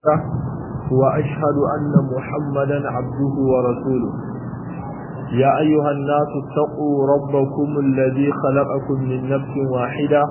وأشهد أن محمدا عبده ورسوله يا أيها الناس اتقوا ربكم الذي خلقكم من نفس واحدة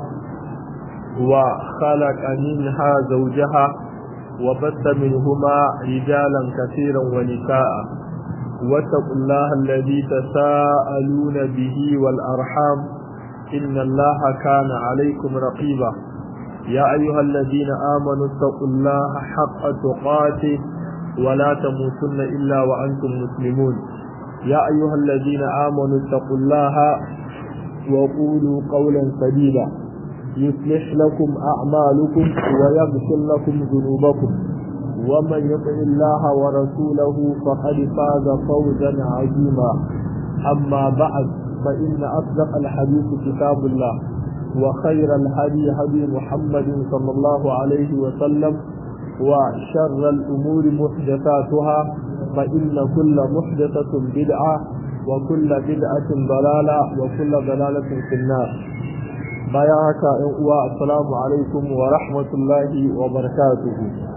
وخلق منها زوجها وبث منهما رجالا كثيرا ونساء واتقوا الله الذي تساءلون به والأرحام إن الله كان عليكم رقيبا يا أيها الذين آمنوا اتقوا الله حق تقاته ولا تموتن إلا وأنتم مسلمون يا أيها الذين آمنوا اتقوا الله وقولوا قولا سديدا يصلح لكم أعمالكم ويغفر لكم ذنوبكم ومن يطع الله ورسوله فقد فاز فوزا عظيما أما بعد فإن أصدق الحديث كتاب الله وخير الهدي هدي محمد صلى الله عليه وسلم وشر الأمور محدثاتها فإن كل محدثة بدعة وكل بدعة ضلالة وكل ضلالة في النار بياك السلام عليكم ورحمة الله وبركاته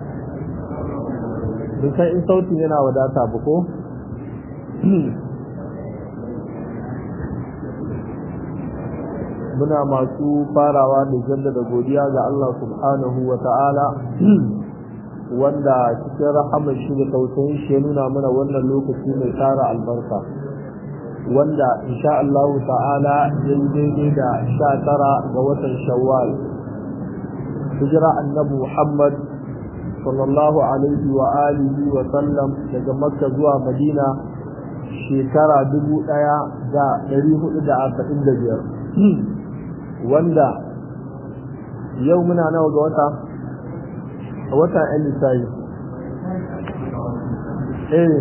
bisa in sautin yana wadata ba ko muna masu farawa da jaddada godiya ga Allah subhanahu wa ta'ala wanda cikin rahamar shi da tausayin shi ya nuna mana wannan lokaci mai tara albarka wanda insha Allah ta'ala ya yi daidai da sha tara ga watan shawwal hijira annabi Muhammad sallallahu alaihi wa alihi wa sallam daga makka zuwa madina shekara dubu ɗaya da ɗari hudu da arba'in da biyar wanda yau muna nawa ga wata a wata yan lissayi eh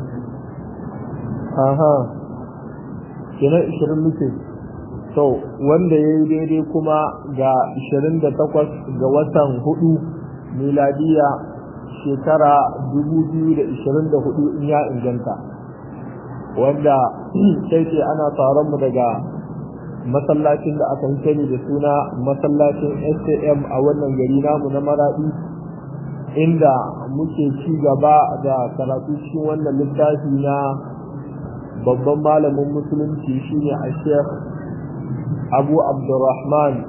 aha kenan ishirin muke to wanda ya yi daidai kuma ga ishirin da takwas ga watan hudu miladiya shekara dubu biyu da ishirin da hudu in ya inganta wanda sai ce ana taron mu daga masallacin da aka sani da suna masallacin SAM a wannan gari namu na Maradi inda muke ci gaba da karatu cikin wannan littafi na babban malamin musulunci shine a Sheikh Abu Abdurrahman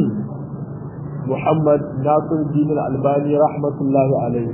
Muhammad Nasir Din Albani rahmatullahi alaihi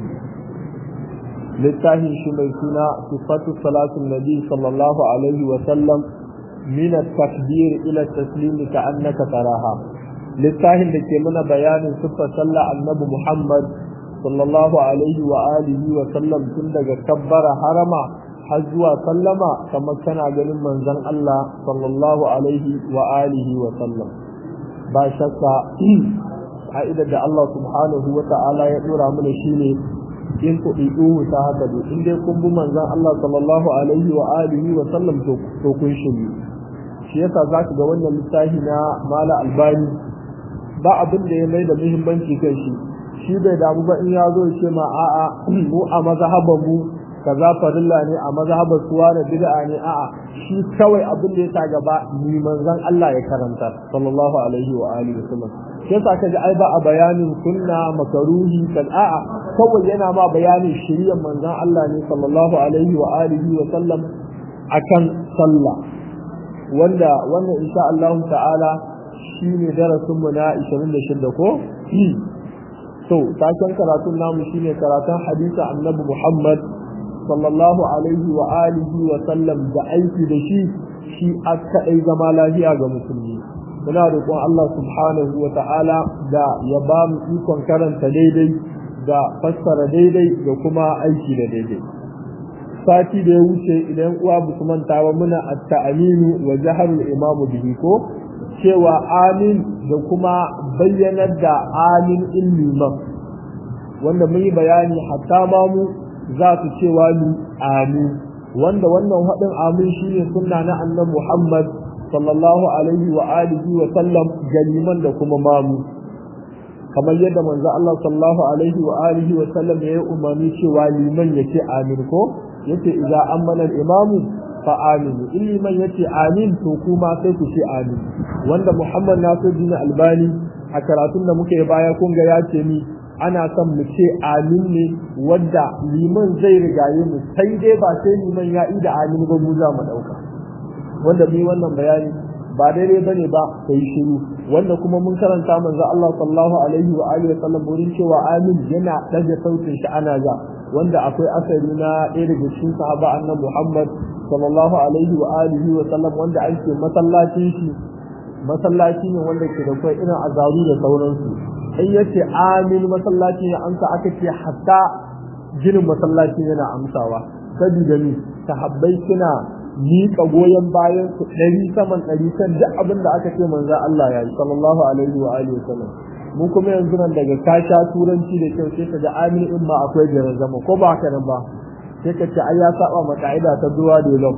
littafin shi mai suna sifatu salatin nabi sallallahu alaihi wa sallam من التكبير إلى التسليم كأنك تراها للتاهل لكي من بيان صفة صلى النبي محمد صلى الله عليه وآله وسلم كندك كبر حرما حزوا سلم كما كان عجل من زن الله صلى الله عليه وآله وسلم باشك عائدة الله سبحانه وتعالى يقول من شيني in ku ɗiɗuhu ta haka dai in dai kun bi manzon Allah sallallahu alaihi wa alihi wa sallam to kun shiryu shi yasa za ka ga wannan littafi na mala albani ba abin da ya mai da muhimmanci kan shi shi bai damu ba in ya zo ya ce ma a'a mu a mazhaban mu kaza farilla ne a mazhaban suwa da bid'a ne a'a shi kawai abin da ya sa gaba ni manzon Allah ya karanta sallallahu alaihi wa alihi wasallam shi yasa ka ji ai ba a bayanin sunna makaruhi kan a'a kawai yana ma bayanin shiriyar manzon Allah ne sallallahu alaihi wa alihi wa sallam akan sallah wanda wannan insha Allah ta'ala shine darasin mu na 26 ko to taken karatun namu shine karatun hadisi annabi Muhammad sallallahu alaihi wa alihi wa sallam da aiki da shi shi aka dai zama lafiya ga musulmi muna roƙon Allah subhanahu wa ta'ala da ya ba mu ikon karanta daidai da fassara daidai da kuma aiki da daidai sati da ya wuce idan uwa ba su manta ba muna at-ta'aminu wa jaharul imamu bihi ko cewa amin da kuma bayyanar da amin illiman wanda mun yi bayani hatta ma mu za su cewa ni amin wanda wannan haɗin amin shine sunna na annabi Muhammad sallallahu alaihi wa alihi wa sallam galiman da kuma mamu kamar yadda manzo Allah sallallahu alaihi wa alihi wa sallam ya yi umarni cewa liman yace amin ko yace idza amana al-imamu fa aminu in liman yace amin to kuma sai ku ce amin wanda Muhammad Nasiruddin Albani a karatun da muke baya kun ga ya ce ni ana son mu ce amin ne wadda liman zai rigaye mu sai dai ba sai liman ya ida amin ba mu za mu dauka wanda mu wannan bayani ba daidai bane ba kai shiru wanda kuma mun karanta manzo Allah sallallahu alaihi wa alihi wa sallam wurin cewa amin yana daga sautin shi ana ga wanda akwai asali na ɗaya daga cikin sahaba annabi Muhammad sallallahu alaihi wa alihi wa sallam wanda ake masallacin shi masallaci ne wanda ke da kai irin azaru da sauransu in yace amin masallaci ya amsa aka ce hatta ginin masallaci yana amsawa saboda ni sahabbai suna miƙa goyon bayan su ɗari saman ɗari kan duk abin da aka ce manzo Allah ya yi sallallahu alaihi wa alihi wasallam mu kuma yanzu nan daga ka sha turanci da kyau sai ka ga amin in ma akwai jiran zama ko ba haka nan ba sai ka ce ai ya saba ma ka'ida ta duwa da lam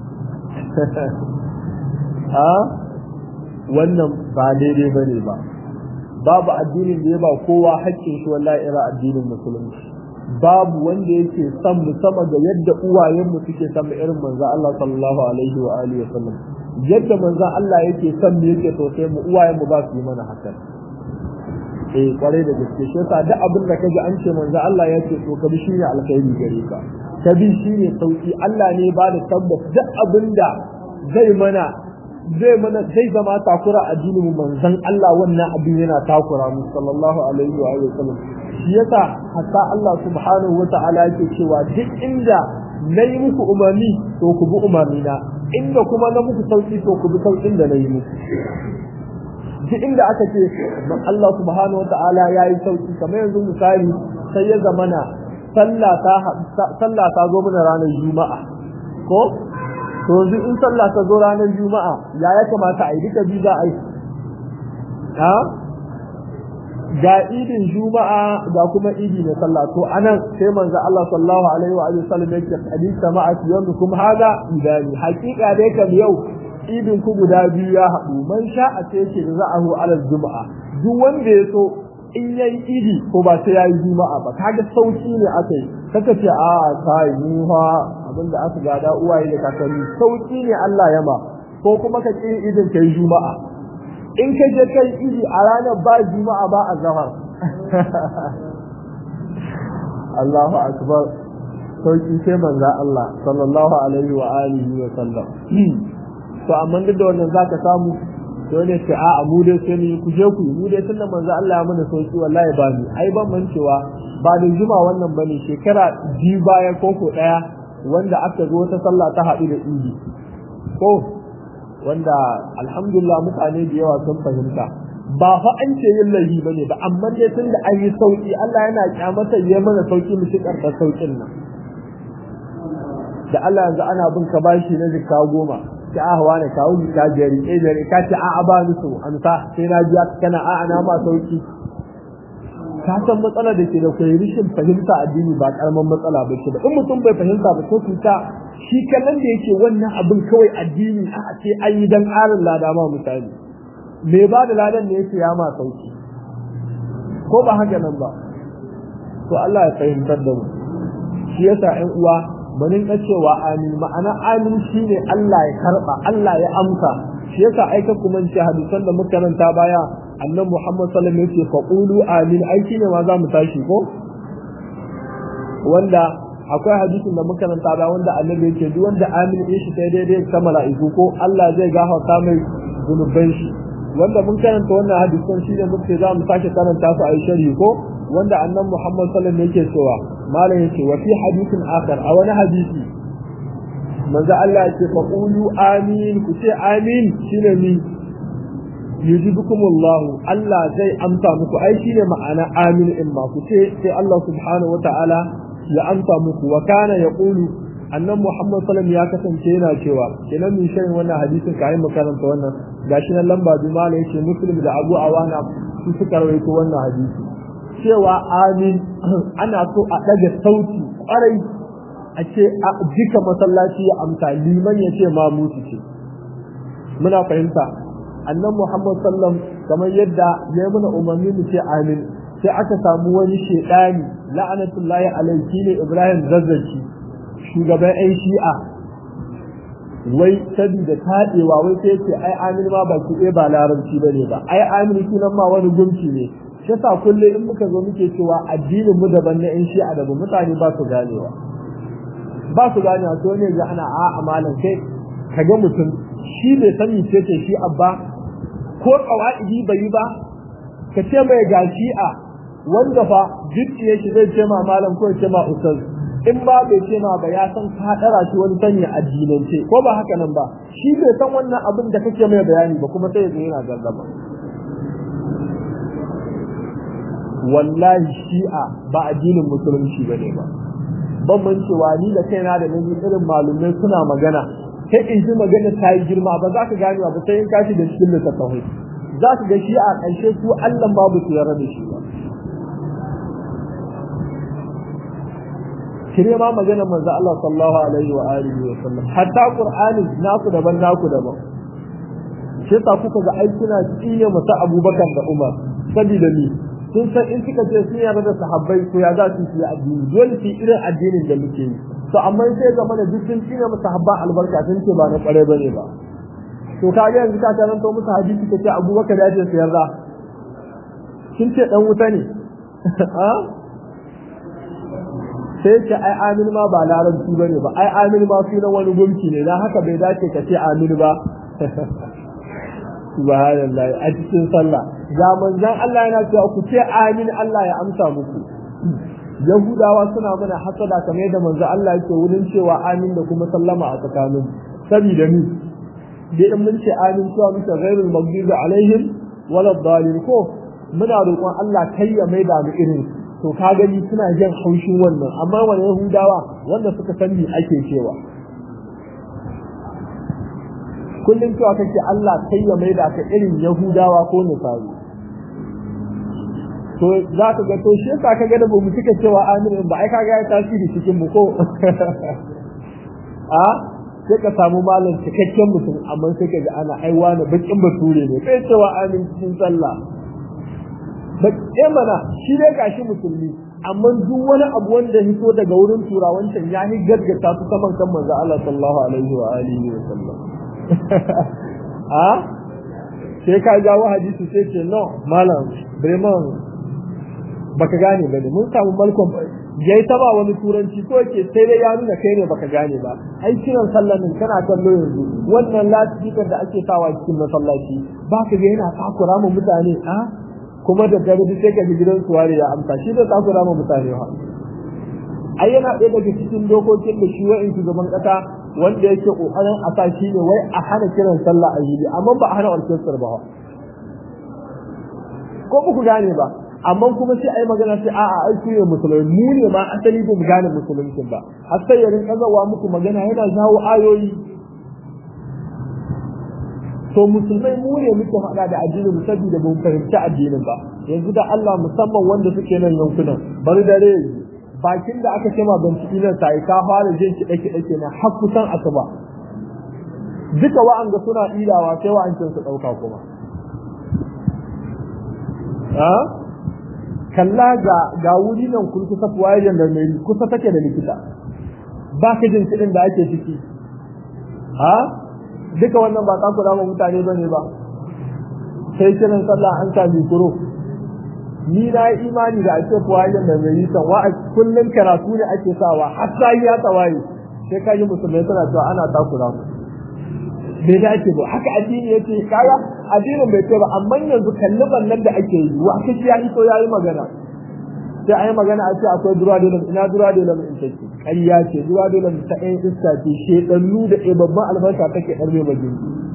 ha wannan ba daidai bane ba babu addinin da ya ba kowa haƙƙin shi wallahi ira addinin musulunci babu wanda yake son mu sama da yadda uwayenmu suke son mu irin manzo Allah sallallahu alaihi wa alihi wa sallam yadda manzo Allah yake son mu yake sosai mu uwayenmu ba su yi mana haka eh kwarai da gaske shi yasa duk abin da kaji an ce manzo Allah ya ce to kabi shine alkhairi gare ka kabi shine sauki Allah ne ba da tabbas duk abin da zai mana zai mana zai zama takura a dinin mu manzon Allah wannan abin yana takura mu sallallahu alaihi wa sallam shi yasa hatta Allah subhanahu wa ta'ala yake cewa duk inda nayi muku umarni to ku bi umarni na inda kuma na muku sauki to ku bi saukin da nayi muku duk inda aka ce Allah subhanahu wa ta'ala yayi sauki kamar yanzu misali sai ya zamana sallah ta sallah ta zo mana ranar juma'a ko to yanzu in sallah ta zo ranar juma'a ya ya kamata a yi duka bi za a yi ha ga idin juma'a ga kuma idi na sallah to anan sai manzo Allah sallallahu alaihi wa alihi wasallam yake hadisa ma'a yawmukum hada idani hakika dai kam yau idin ku guda biyu ya haɗu man sha a ce yake da za'ahu ala juma'a duk wanda ya so in yayi idi ko ba sai yayi juma'a ba kaga sauki ne aka yi kaka ce a kai ni fa abinda aka gada uwaye da kakanni sauki ne Allah ya ma ko kuma ka ki idin kai juma'a in ka je kai idi a ranar ba juma'a ba a zahar Allahu akbar sauki sai manzo Allah sallallahu alaihi wa alihi wa sallam to amma duk da wannan zaka samu dole ce a mu dai sai ni ku je ku mu dai tunda manzo Allah ya mana sauki wallahi ba ni ai ban man cewa ba da juma wannan bane shekara biyu baya ko ko daya wanda aka zo ta sallah ta haɗu da idi ko wanda alhamdulillah mutane da yawa sun fahimta ba fa an ce yin laifi bane ba amma dai tunda an yi sauki Allah yana kyamata ya mana sauki mu shi karɓar saukin nan da Allah yanzu ana bin ka bashi na zikka goma ki ahwa ne kawo ni ka jari eh jari ka ce a'a ba ni so an sa sai na ji kana a'a na ma sauki ka san matsalar da ke da kai rishin fahimta addini ba karaman matsala ba ce ba in mutum bai fahimta ba ko cuta shi kallon da yake wannan abin kawai addini a ce an yi dan ƙarin lada ma misali me ba da ladan ne yake ya ma sauki ko ba haka nan ba to Allah ya fahimtar da mu shi yasa ƴan uwa mu rinka cewa amin ma'ana amin shine Allah ya karba Allah ya amsa shi yasa aika kuma ce hadisan da muka karanta baya annabi Muhammad sallallahu alaihi wasallam yake faqulu amin ai shine ma za mu tashi ko wanda akwai hadisin da muka karanta baya wanda annabi yake duk wanda amin din shi sai daidai ta mala'iku ko Allah zai gafarta mai zunuban shi wanda mun karanta wannan hadisan shine muke za mu sake karanta su a shari'i ko wanda annabi Muhammad sallallahu alaihi wasallam yake cewa malam yake wa fi hadithin akhar a wani hadisi manzo Allah yake fa qulu amin ku ce amin shine ni yujibukumullahu Allah zai amsa muku ai shine ma'ana amin in ba ku ce sai Allah subhanahu wataala ya amsa muku wa kana yaqulu annan Muhammad sallallahu ya kasance yana cewa kenan min shirin wannan hadisin kai mu karanta wannan gashi nan lamba bi malam yake muslim da Abu Awana su suka rawaito wannan hadisi cewa amin ana so a ɗaga sauti ƙwarai a ce a jika masallaci ya amsa liman ya ce ma mutu ce muna fahimta annan muhammad sallam kamar yadda ya muna umarni mu ce amin sai aka samu wani shaidani la'anatullahi alaihi ne ibrahim zazzaki shugaban yan shi'a wai sabida taɗewa wai sai ce ai amin ma ba ki ba larabci bane ba ai amin sunan ma wani gunki ne shi yasa kullum in muka zo muke cewa addinin mu daban na yan shi'a daban mutane ba su ganewa ba su ganewa to ne ga ana a amalan kai kaga mutum shi bai sani ce ce shi abba ko qawaidi bai yi ba ka ce mai ga shi'a wanda fa jiddiye shi zai ce ma malam ko ya ce ma ustaz in ba bai ce ma ba ya san ka dara shi wani sanya addinance ko ba haka nan ba shi bai san wannan abin da kake mai bayani ba kuma sai ya zo yana gardama wallahi shi'a ba addinin musulunci bane ba ban man cewa ni da kaina da nabi irin malumai suna magana kai in ji magana ta yi girma ba za ka gane ba sai in kashi da cikin littattafai za ka ga shi'a ƙarshe su Allah babu su yarda da shi ba kire ma magana manzo Allah sallallahu alaihi wa alihi wa sallam hatta qur'ani naku daban naku daban shi yasa kuka ga ai kuna tsine masa Abubakar da Umar saboda ni sun san in suka ce sun yarda da sahabbai ko ya za su yi addini dole su irin addinin da muke yi to amma sai ga mana duk sun tsine masa sahabba albarka sun ce ba na kware bane ba to ka ga yanzu ka taranto musu hadisi kace Abubakar ya ce su yarda sun ce dan wuta ne sai ce ai amin ma ba larabci bane ba ai amin ma sunan wani gumki ne dan haka bai dace ka ce amin ba subhanallah a cikin sallah ga manzon Allah yana cewa ku ce amin Allah ya amsa muku yahudawa suna mana hasada kamar yadda manzon Allah yake wurin cewa amin da kuma sallama a tsakanin saboda ni dai in mun ce amin cewa muke ghairul maghdubi alaihim wala dhalin ko muna roƙon Allah kai ya maida mu irin to ka gani suna jin haushin wannan amma wani yahudawa wanda suka san me ake cewa kullum cewa kake Allah kai ya maida ka irin yahudawa ko nasari to za ka ga to shi yasa ka ga da mu suka cewa amin ba ai kaga ya tasiri cikin mu ko a sai ka samu malam cikakken mutum amma sai ka ga ana aiwa na bakin bature ne sai cewa amin cikin sallah bakin mana shi ne gashi musulmi amma duk wani abu wanda hito daga wurin turawancin ya yi gaggata su saman kan manzo Allah sallallahu alaihi wa alihi wa sallam a sai ka jawo hadisi sai ce no malam bremen baka gane bane mun samu malkon yayi ta ba wani turanci ko yake sai dai ya nuna kai ne baka gane ba ai kiran sallamin kana kallo yanzu wannan lasifikar da ake sawa cikin masallaci baka ga yana takura mu mutane a kuma da gari duk sai ka ji gidan suwari ya amsa shi da takura mu mutane ha ai yana ɗaya daga cikin dokokin da shi wa'in shugaban ƙasa wanda yake ƙoƙarin a sa shi ne wai a hana kiran sallah a yi amma ba a hana orkestar ba ko ba ku gane ba amma kuma sai ai magana sai a'a ai ku ne musulmi mu ne ma asali ba mu gane musulunci ba har sai ya rinka zawa muku magana yana jawo ayoyi to musulmai mu ne muke faɗa da addinin mu saboda ba mu fahimci addinin ba yanzu da Allah musamman wanda suke nan yankunan bari dare bakin da aka ce ma bincike nan sai ka fara jin kiɗe kiɗe kenan har kusan asuba duka wa'anga suna idawa sai wa'ancin su ɗauka kuma kalla ga ga wuri nan kun kusa fuwayen da mai kusa take da likita ba ka jin kiɗin da ake ciki ha duka wannan ba ku dama mutane bane ba sai kiran sallah an sa mikro ni na yi imani da ake fuwayen da mai san wa kullun karatu ne ake sawa har sai ya tawaye sai ka yi musulmai suna cewa ana takura mu bai dace ba haka addini yace kaga addinin bai ce ba amma yanzu kalli ballan da ake yi wa kashi ya hito yayi magana sai ayi magana a ce akwai dura dole ina dura dole in take ƙarya ce dura dole ta ɗayan iska ce shedannu da ɗaya babban albarka take ɗarbe majin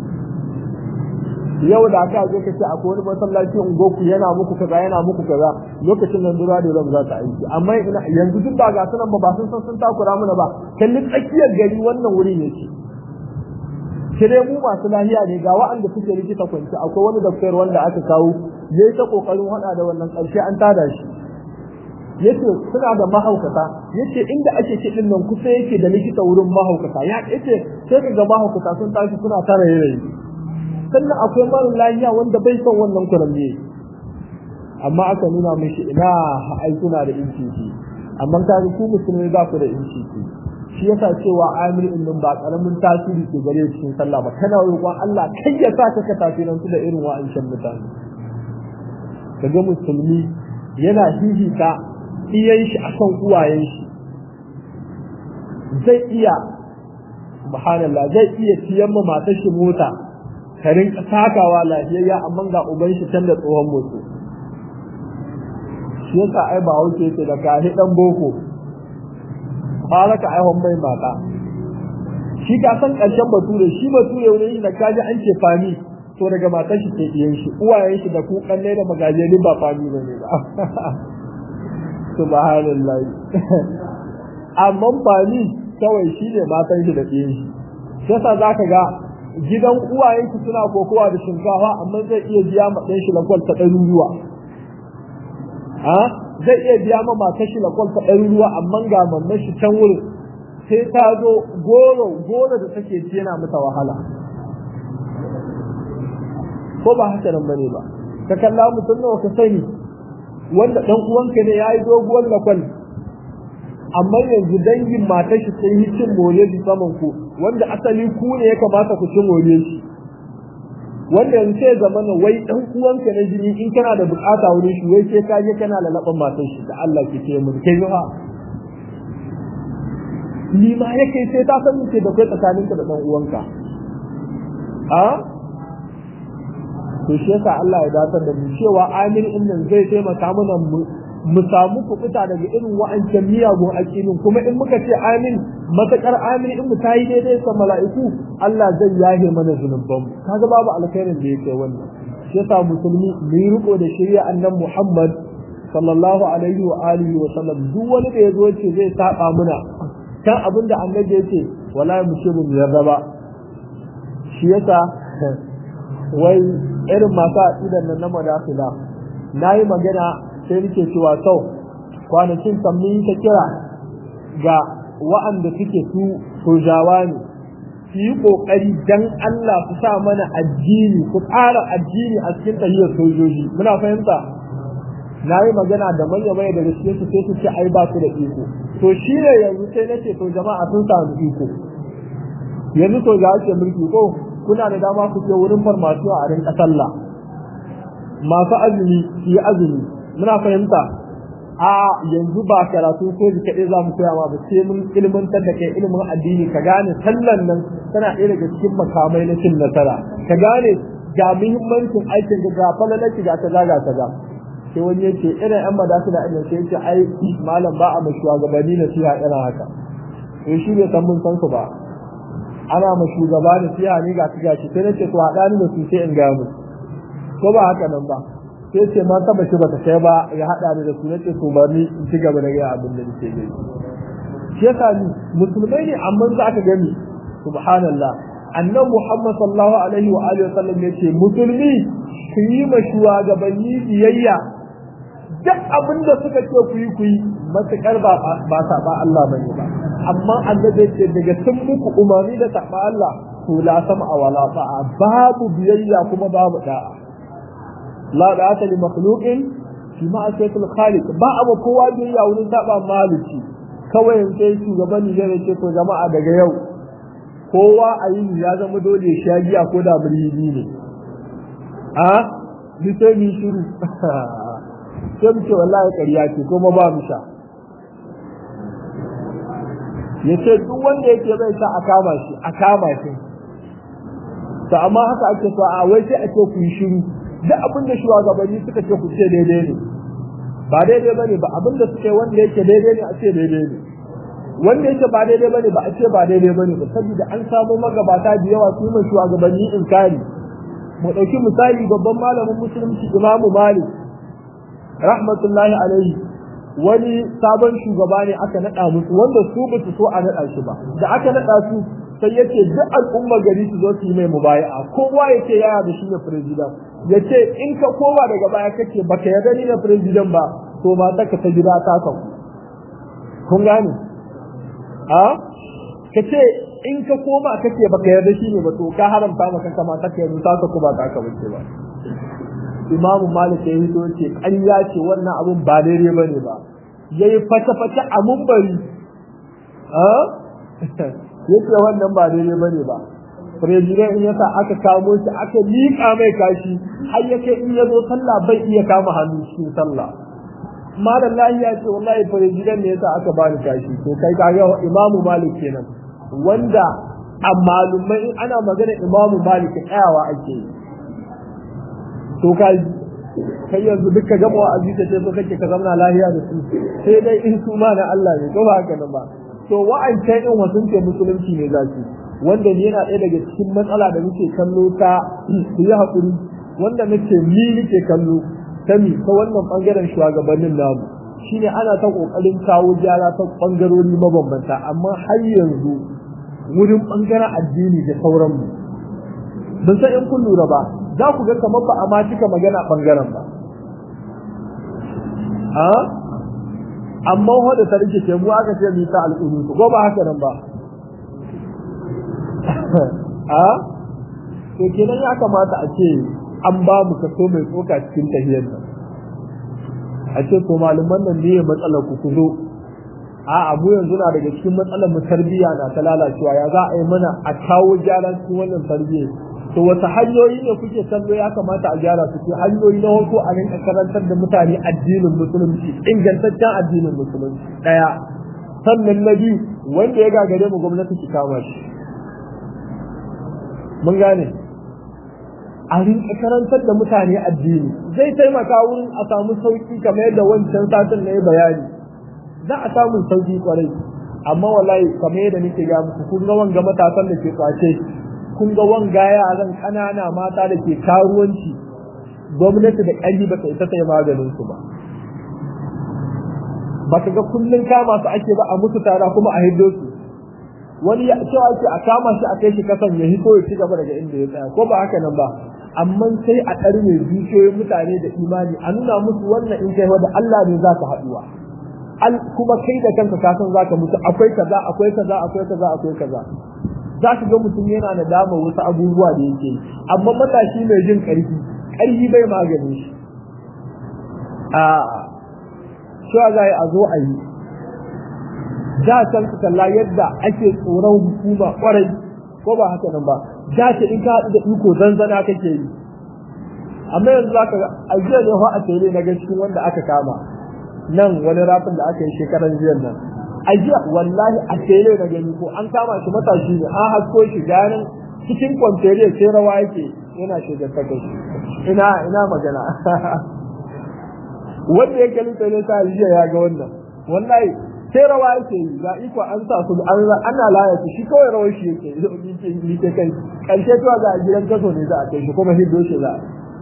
yau da aka zo kace akwai wani masallaci ungoku yana muku kaza yana muku kaza lokacin nan dura dole za ta aiki amma yanzu duk ba ga sunan ba ba sun san sun takura mana ba kalli tsakiyar gari wannan wuri ne ce sai mu masu lahiya ne ga wa'anda suke likita kwanci akwai wani doktor wanda aka kawo yayi ta kokarin hada da wannan karshe an tada shi yace suna da mahaukata yace inda ake kidin nan kusa yake da likita wurin mahaukata ya yace sai kaga mahaukata sun tashi suna tara yayi sannan akwai mara lahiya wanda bai son wannan kurambe amma aka nuna mishi ina ai suna da inci amma kaga ku musulmai ba ku da inci shi yasa cewa amir din nan ba karamin tasiri ke gare cikin sallah ba kana roƙon Allah kai ya sa ka tasirin su da irin wa'ancan mutane kaga musulmi yana hihita iyan shi akan uwayen shi zai iya subhanallah zai iya siyan ma matar shi mota ka rinka takawa lafiyayya amma ga uban shi can da tsohon mutu shi yasa ai ba wuce yake da kahi dan boko fara ka aihon mai mata shi ka san karshen bature shi bature wani da kaji an ce fami to daga matar shi ke iyan shi uwayen shi da ku kanne da magajeri ba fami bane ba subhanallah amma fami kawai shi ne matan shi da iyan shi yasa zaka ga gidan uwayen shi suna kokowa da shinkafa amma zai iya biya ma ɗan shi lakwal ta ɗaruruwa ha zai iya biya ma matar shi lakwal ta ɗaruruwa amma ga mamman shi can wurin sai ta zo goro goro da take ci yana mata wahala ko ba haka nan bane ba ka kalla mutum nawa ka sani wanda dan uwanka ne yayi doguwar lakwal amma yanzu dangin matar shi sun yi cin more bi saman ku wanda asali ku ne ya kamata ku ci more shi wanda yanzu sai zama na wai dan uwanka na jini in kana da bukata wurin shi wai sai ka je kana lalaban matar shi da Allah ke ce mun kai ba ni ma yake sai ta san ce da kai tsakaninka da dan uwanka a to shi yasa Allah ya datar da mu cewa amin din nan zai taimaka mana mu samu kuɓuta daga irin wa'ancan miyagun aƙinin kuma in muka ce amin matakar amin in mu tayi daidai sa mala'iku Allah zai yahe mana zunuban mu kaga babu alkhairin da yake wannan shi yasa musulmi mu yi riko da shari'a annan Muhammad sallallahu alaihi wa alihi wa sallam duk wani da yazo ce zai saba muna kan abinda annabi yace wallahi mu ce mu yarda ba shi yasa wai irin masu aqidan nan na madafila nayi magana sai nake cewa to kwanakin mun ta kira ga wa'anda suke su sojawa ne su yi kokari dan Allah su sa mana addini ku ƙara addini a cikin tahiyar sojoji muna fahimta na yi magana da manya manya da gaske su sai su ce ai ba su da iko to shi ne yanzu sai nace to jama'a sun samu iko yanzu sojawa ke mulki ko kuna da dama ku je wurin farmasiyo a rinka sallah masu azumi su yi azumi muna fahimta a yanzu ba karatu ko ji kaɗai za mu koya ma ba sai mun ilmantar da kai ilimin addini ka gane sallan nan tana ɗaya daga cikin makamai na cin nasara ka gane ga muhimmancin aikin ga falalaki ga kaza ga kaza sai wani ya ce irin yan madasu da irin sai ce ai malam ba a mashuwa gabani na siya irin haka to shi bai san mun san su ba ana ma shugaba da siya ne ga su gashi sai na ce to haɗa ni da su sai in gaya musu ko ba haka nan ba sai ce ma taba shi bata kai ba ya hada ni da su nace to ba ni in ci gaba da ga abin da nake gani shi yasa ni musulmai ne amma za ka gani subhanallah annabi Muhammad sallallahu alaihi wa alihi wasallam yace musulmi ku yi ma shugabanni biyayya duk abin da suka ce ku yi ku yi matukar ba ba saba Allah bane ba amma annabi yace daga sun muku umarni da saba Allah to la sama wala ta'a babu biyayya kuma babu da'a la da ata li makhluqin fi ma'asiyatil khaliq ba abu kowa da ya wurin saba maliki kawai sai shugaban ne zai ce to jama'a daga yau kowa a yi ya zama dole sha giya ko da birni ne a ni sai mi shiru sai mu ce wallahi ƙarya ce kuma ba mu sha yace duk wanda yake bai sa a kama shi a kama shi to amma haka ake so a wai sai a ce ku yi shiru duk abin da shugabanni suka ce ku ce daidai ne ba daidai ba ne ba abin da suke wanda yake daidai ne a ce daidai ne wanda yake ba daidai ba ne ba a ce ba daidai ba ne ba saboda an samu magabata da yawa su mai shugabanni inkari mu ɗauki misali babban malamin musulunci imamu malik rahmatullahi alaihi wani sabon shugaba ne aka naɗa musu wanda su ba su so a naɗa shi ba da aka naɗa su sai yace duk al'ummar gari su zo su yi mai mubaya'a kowa yace yaya da shi ne president yace in ka koma daga baya kake baka yarda ni ne president ba to ba ta ka ta gida ta ka kun gane a kace in ka koma kake baka yarda shi ne ba to ka haramta maka kama ta ka yanzu ta ka ba ta ka bace ba Imam Malik ya yi ce ƙarya ce wannan abun ba daidai bane ba yayi fata-fata a mumbari a yace wannan ba daidai bane ba president in yasa aka kamo shi aka liƙa mai kashi har yake in ya zo sallah bai iya kama hannu cikin sallah malam lahi ya ce wallahi president ne yasa aka bani kashi to kai kaga imamu malik kenan wanda a malumai in ana magana imamu malik tsayawa ake yi to kai kai yanzu duka gama wa'azi ta ce so kake ka zamna lahiya da su sai dai in su ma na Allah ne ko ba haka nan ba to wa'ancan in wasu ce musulunci ne zaki wanda ni yana ɗaya daga cikin matsala da muke kallo ta su yi haƙuri wanda nake ni nake kallo ta mi ta wannan ɓangaren shugabannin namu shine ana ta ƙoƙarin kawo gyara ta ɓangarori mabambanta amma har yanzu wurin ɓangaren addini da sauranmu ban san in kun lura ba za ku ga kamar ba a ma cika magana ɓangaren ba amma wadda ta rike ke mu aka ce mita al'udu ko ba haka nan ba a to kenan ya kamata a ce an ba mu kaso mai tsoka cikin tahiyar nan a ce ko malaman nan ne matsalar ku ku zo a abu yanzu na daga cikin matsalar mu tarbiyya na ta lalacewa ya za a yi mana a kawo gyara cikin wannan tarbiyya to wasu hanyoyi ne kuke kallo ya kamata a gyara su ke hanyoyi na farko a rinka karantar da mutane addinin musulunci ingantaccen addinin musulunci daya sannan na biyu wanda ya gagare mu gwamnati ki kama shi mun gane a rinka karantar da mutane addini zai taimaka wurin a samu sauki kamar yadda wancan satin na yi bayani za a samu sauki kwarai amma wallahi kamar yadda nake ga muku kun ga wanga matasan da ke kwace kun ga wanga yaran ƙanana mata da ke karuwanci gwamnati da ƙarfi ba ta isa ta yi maganin su ba ba ka ga kullum kama su ake ba a musu tara kuma a hiddo su wani ya cewa ake a kama shi a kai shi kasan ya hito ya ci gaba daga inda ya tsaya ko ba haka nan ba amma sai a ɗarme zuciyoyin mutane da imani a nuna musu wannan in kai da Allah ne za ka haɗuwa kuma kai da kanka ka san za ka mutu akwai kaza akwai kaza akwai kaza akwai kaza za ka ga mutum yana da dama wasu abubuwa da yake yi amma matashi mai jin ƙarfi ƙarfi bai magani shi a cewa za a zo a yi da can ka kalla yadda ake tsoron hukuma kwarai ko ba haka nan ba da ta in ka haɗu da iko zanzana kake yi amma yanzu za ka a jiya ne a tele na ga cikin wanda aka kama nan wani rafin da aka yi shekaran jiyan nan a jiya wallahi a tele na gani ko an kama shi matashi ne an hasko shi ganin cikin kwanteriya sai rawa yake yana shigar ta kai ina ina magana wanda ya kalli tele ta jiya ya ga wannan wallahi sai rawa yake yi ga iko an sa su ana laya su shi kawai rawar shi yake yi ke kai karshe to ga gidan kaso ne za a kai shi kuma hiddo shi za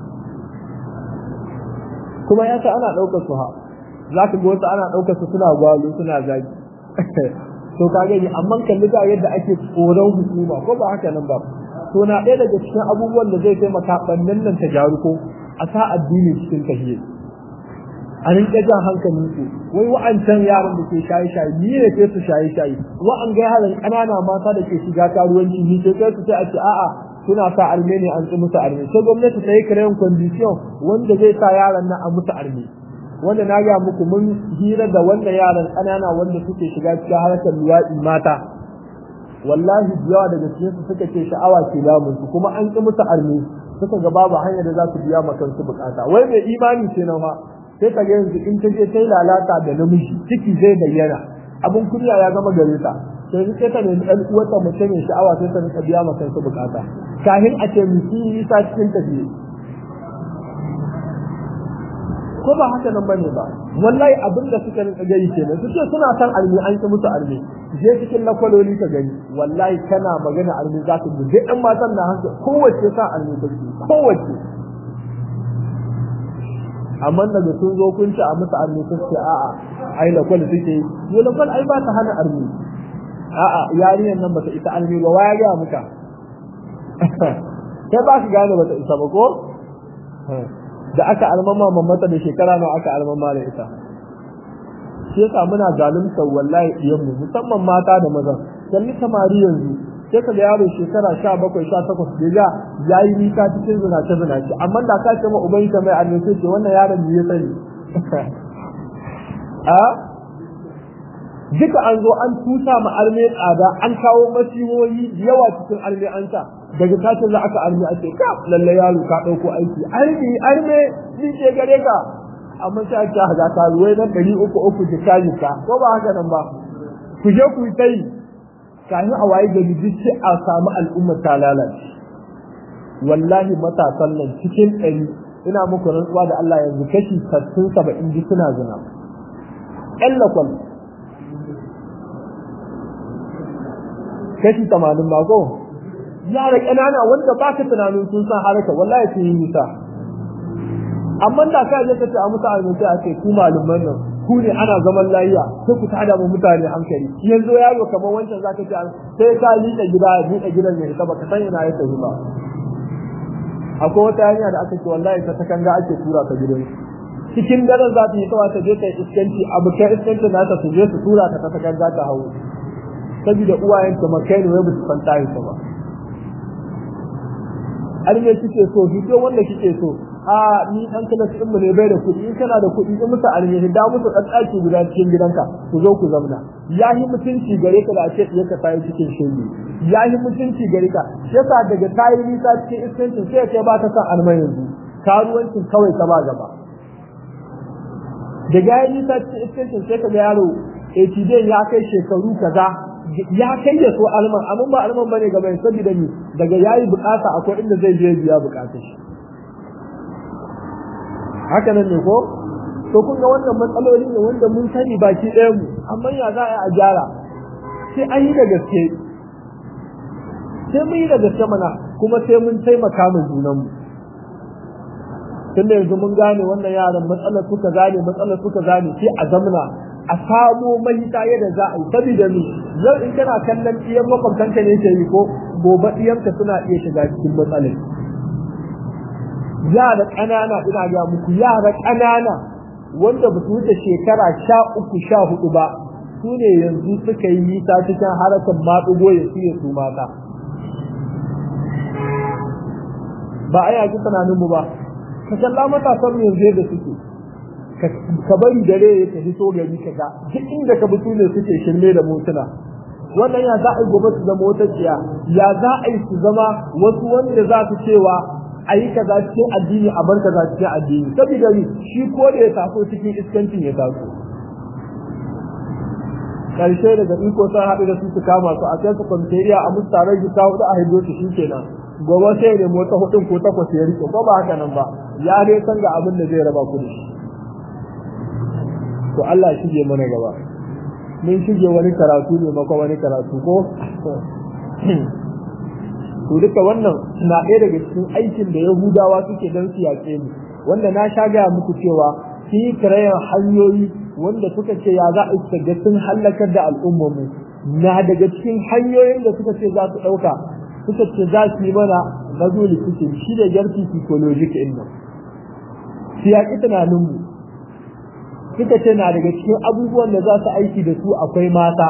kuma yasa ana ɗaukar su ha za ka ga wasu ana ɗaukar su suna gwalo suna zagi to ka gani amma kalli ga yadda ake tsoron hukuma ko ba haka nan ba to na ɗaya daga cikin abubuwan da zai taimaka ɓannan nan ta gyaru ko a sa addini cikin tahiyya a rinka jan hankalin su wai wa'ancan yaran da ke shaye shaye ni ne ke su shaye shaye wa'an ga yaran ƙanana mata da ke shiga karuwanci ni ke kai su sai a ce a'a suna sa arme ne an ci musu arme sai gwamnati ta yi kirayen condition wanda zai sa yaran nan a musu arme wanda na ga muku mun hira da wannan yaran ƙanana wanda suke shiga cikin harkar luwaɗi mata wallahi yawa daga cikin su suka ce sha'awa ke damun su kuma an ƙi musu arme suka ga babu hanyar da za su biya ma kansu bukata wai mai imani ce na ma sai ka ga yanzu in ta je ta yi lalata da namiji ciki zai bayyana abin kunya ya zama gare ta sai sai ta nemi ɗan uwarta mace mai sha'awa sai ta rinka biya ma kansu bukata kahin a ce mutum yi sa cikin tafiye ko ba haka nan bane ba wallahi abin da suka rinka gani kenan su ce suna san almi an ki musu almi je cikin lakwaloli ka gani wallahi kana magana almi za ka ji ɗan matan na hanka kowace sa almi take kowace amma daga sun zo kun ci a musu armi sun ce a'a ai lakwal suke yi yo lakwal ai ba ta hana armi a'a yarinyar nan bata isa armi ba waya ga muka sai ba su gane bata isa ba ko da aka almama mamata da shekara nawa aka almama da ita shi yasa muna zalunta wallahi iyan mu musamman mata da maza kalli samari yanzu sai ka ga yaro shekara sha bakwai sha takwas da ya ya yi nisa cikin zinace zinace amma da ka ce ma uban ka mai annabi sai ce wannan yaron ne ya sani a duka an zo an tusa ma arme tsada an kawo masihohi yawa cikin arme an sa daga katin za aka arme a ce ka lalle yaro ka ɗauko aiki arme arme ni ke gare ka amma sai ake haga ka ruwai na ɗari uku uku jika jika ko ba haka nan ba ku je ku yi ta yi kafin a waye gari duk sai a samu al'ummar ta lalace wallahi matasan nan cikin ɗari ina muku rantsuwa da Allah yanzu kashi sassun saba'in ji suna zina ƴan lakwal kashi tamanin ba ko yara ƙanana wanda ba ka tunanin sun san haraka wallahi sun yi nisa amma da ka je ka ce a musu almutai a ce ku malaman nan ku ne ana zaman layiya sai ku tada mu mutane hankali yanzu yaro kamar wancan zaka ce sai ka liƙa gida ya buɗe gidan ya ka baka san ina ya tafi ba akwai wata hanya da aka ce wallahi ta takanga ake tura ka gidan cikin daren za ta yi kawai ta je ta iskanci abu kai iskanci na ta su je su tura ta ta takanga ta hawo saboda uwayen ta makai ne wai ba su san tayi ta ba har me kike so fito wanda kike so a ni dan kala su mu ne bai da kuɗi in kana da kuɗi in musu alheri da musu dan ɗaki guda cikin gidanka ku zo ku zauna yahi mutunci gare ka da a ce ka tayi cikin shege yahi mutunci gare ka shi yasa daga tayi nisa cikin iskancin sai kai ba ta san almai yanzu karuwancin kawai ka ba gaba daga yayi nisa cikin iskancin sai ka ga yaro ATD ya kai shekaru kaza ya kai ya so alman amma ba alman bane gaba saboda ni daga yayi bukata akwai inda zai je biya bukatar shi haka nan ne ko to kun ga wannan matsaloli ne wanda mun sani baki ɗaya mu amma ya za a gyara sai an yi da gaske sai mun yi da gaske mana kuma sai mun taimaka ma junan mu tun da yanzu mun gane wannan yaran matsalar suka gane matsalar suka gane sai a zamana a samo mahita yadda za a yi saboda ni yau in kana kallon iyan makwabtanka ne ke yi ko gobe iyanka suna iya shiga cikin matsalar yara ƙanana ina ga muku yara ƙanana wanda ba su wuce shekara sha uku sha hudu ba su ne yanzu suka yi nisa cikin harakan maɗugo ya su su mata ba a yaki tunanin mu ba ka kalla matasan mu yanzu yadda suke ka bari dare ya tafi so gari ka ga duk inda ka bi su ne suke shirme da motuna wannan ya za a yi gobe su zama wata tsiya ya za a yi su zama wasu wanda za su cewa a yi kaza cikin addini a bar kaza cikin addini saboda ni shi ko da ya taso cikin iskancin ya taso karshe daga iko sun haɗu da su su kama su a kai su kwamferiya a musu taron gita hudu a haido su shi kenan gobe sai ya nemo ta hudun ko takwas ya rike ko ba haka nan ba ya dai san ga abin da zai raba ku da shi to Allah ya shige mana gaba mun shige wani karatu ne maka wani karatu ko to duka wannan na ɗaya daga cikin aikin da Yahudawa suke don su yaƙe mu wanda na sha gaya muku cewa sun yi kirayen hanyoyi wanda suka ce ya za a ga sun hallakar da al'ummarmu na daga cikin hanyoyin da suka ce za su ɗauka suka ce za su yi mana gazo likitin shi da jarfi psychologic ɗin nan su yaƙi tunaninmu suka ce na daga cikin abubuwan da za su aiki da su akwai mata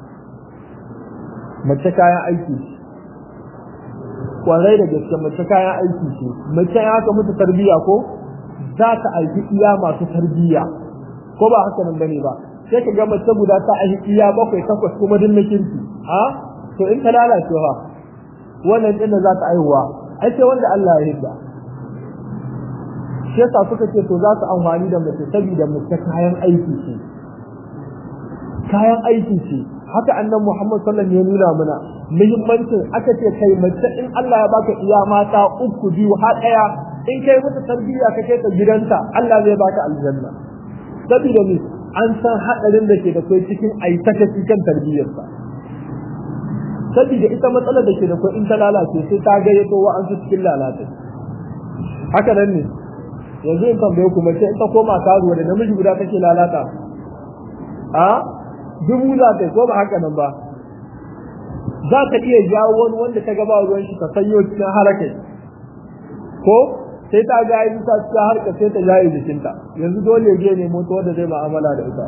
mace kayan aiki kwarai da gaske mace kayan aiki ce mace ya haka mutu tarbiyya ko za ta aiki iya masu tarbiyya ko ba haka nan bane ba sai ka ga mace guda ta aiki iya bakwai takwas kuma din na kirki a to in ta lalace fa wannan din da za ta aihuwa ai sai wanda Allah ya yarda shi yasa suka ce to za su amfani da mace saboda mace kayan aiki ce kayan aiki ce haka annan Muhammad sallallahu alaihi wasallam ya nuna mana muhimmancin aka ce kai mace in Allah ya baka iya mata uku biyu har daya in kai mata tarbiyya ka kai ta gidanta Allah zai baka aljanna saboda ni an san hadarin da ke da kai cikin aitaka cikin tarbiyyarsa saboda ita matsalar da ke da kai in ta lalace sai ta gayyato wa an su cikin lalata haka nan ne yanzu in tambaye ku mace in ta koma karuwa da namiji guda take lalata a dubu za ta ko ba haka nan ba za ta iya jawo wani wanda ta gaba ruwan shi ta sanyo cikin harakai ko sai ta ga yi ta cikin harka sai ta jaye jikinta yanzu dole ya je ne mota wanda zai ma'amala da ita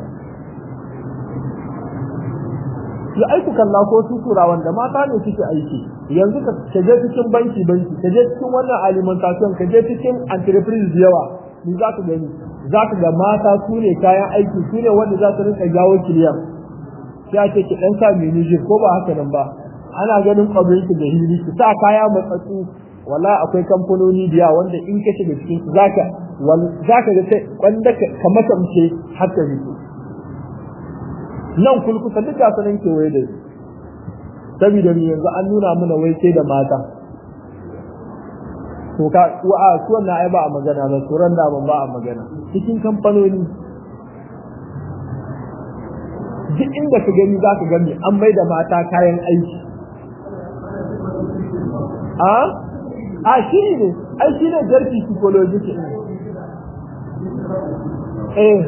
ya aiku kalla ko su tura wanda mata ne suke aiki yanzu ka je cikin banki banki ka je cikin wannan alimentation ka je cikin entreprise da yawa ni za ka gani za ka ga mata su ne kayan aiki su ne wanda za su rinka jawo kiliyan sai ce ki dan sa mini ko ba haka nan ba ana ganin kwabrin ki da hili ki sa kaya matsatsu wala akwai kamfanoni da yawa wanda in ka shiga cikin su zaka zaka ga sai wanda ka matamce har ka fito nan kulkusa duk ga sanan kewaye da saboda ni yanzu an nuna mana wai sai da mata to ka a su wannan ai ba a magana ba turan da ban ba a magana cikin kamfanoni duk inda ka gani za ka gani an mai da mata kayan aiki a a shi ne ai shi ne jarki psychology ke eh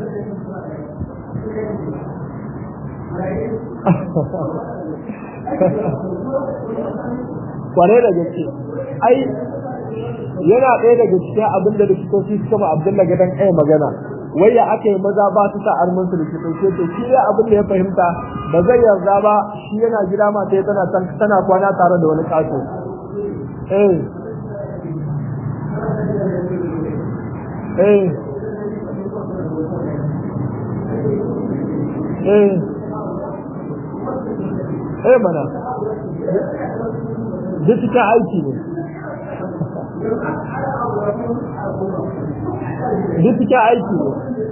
kware da gaske ai yana ɗaya daga cikin abin da likitoci suka ma abdulla gadon ɗaya magana wai ya aka yi maza ba su sa armin su likitoci to shi ya abin da ya fahimta ba zai yarda ba shi yana gida mata ya tana tana kwana tare da wani kato eh eh eh eh mana duk cikin aiki ne duk cikin aiki ne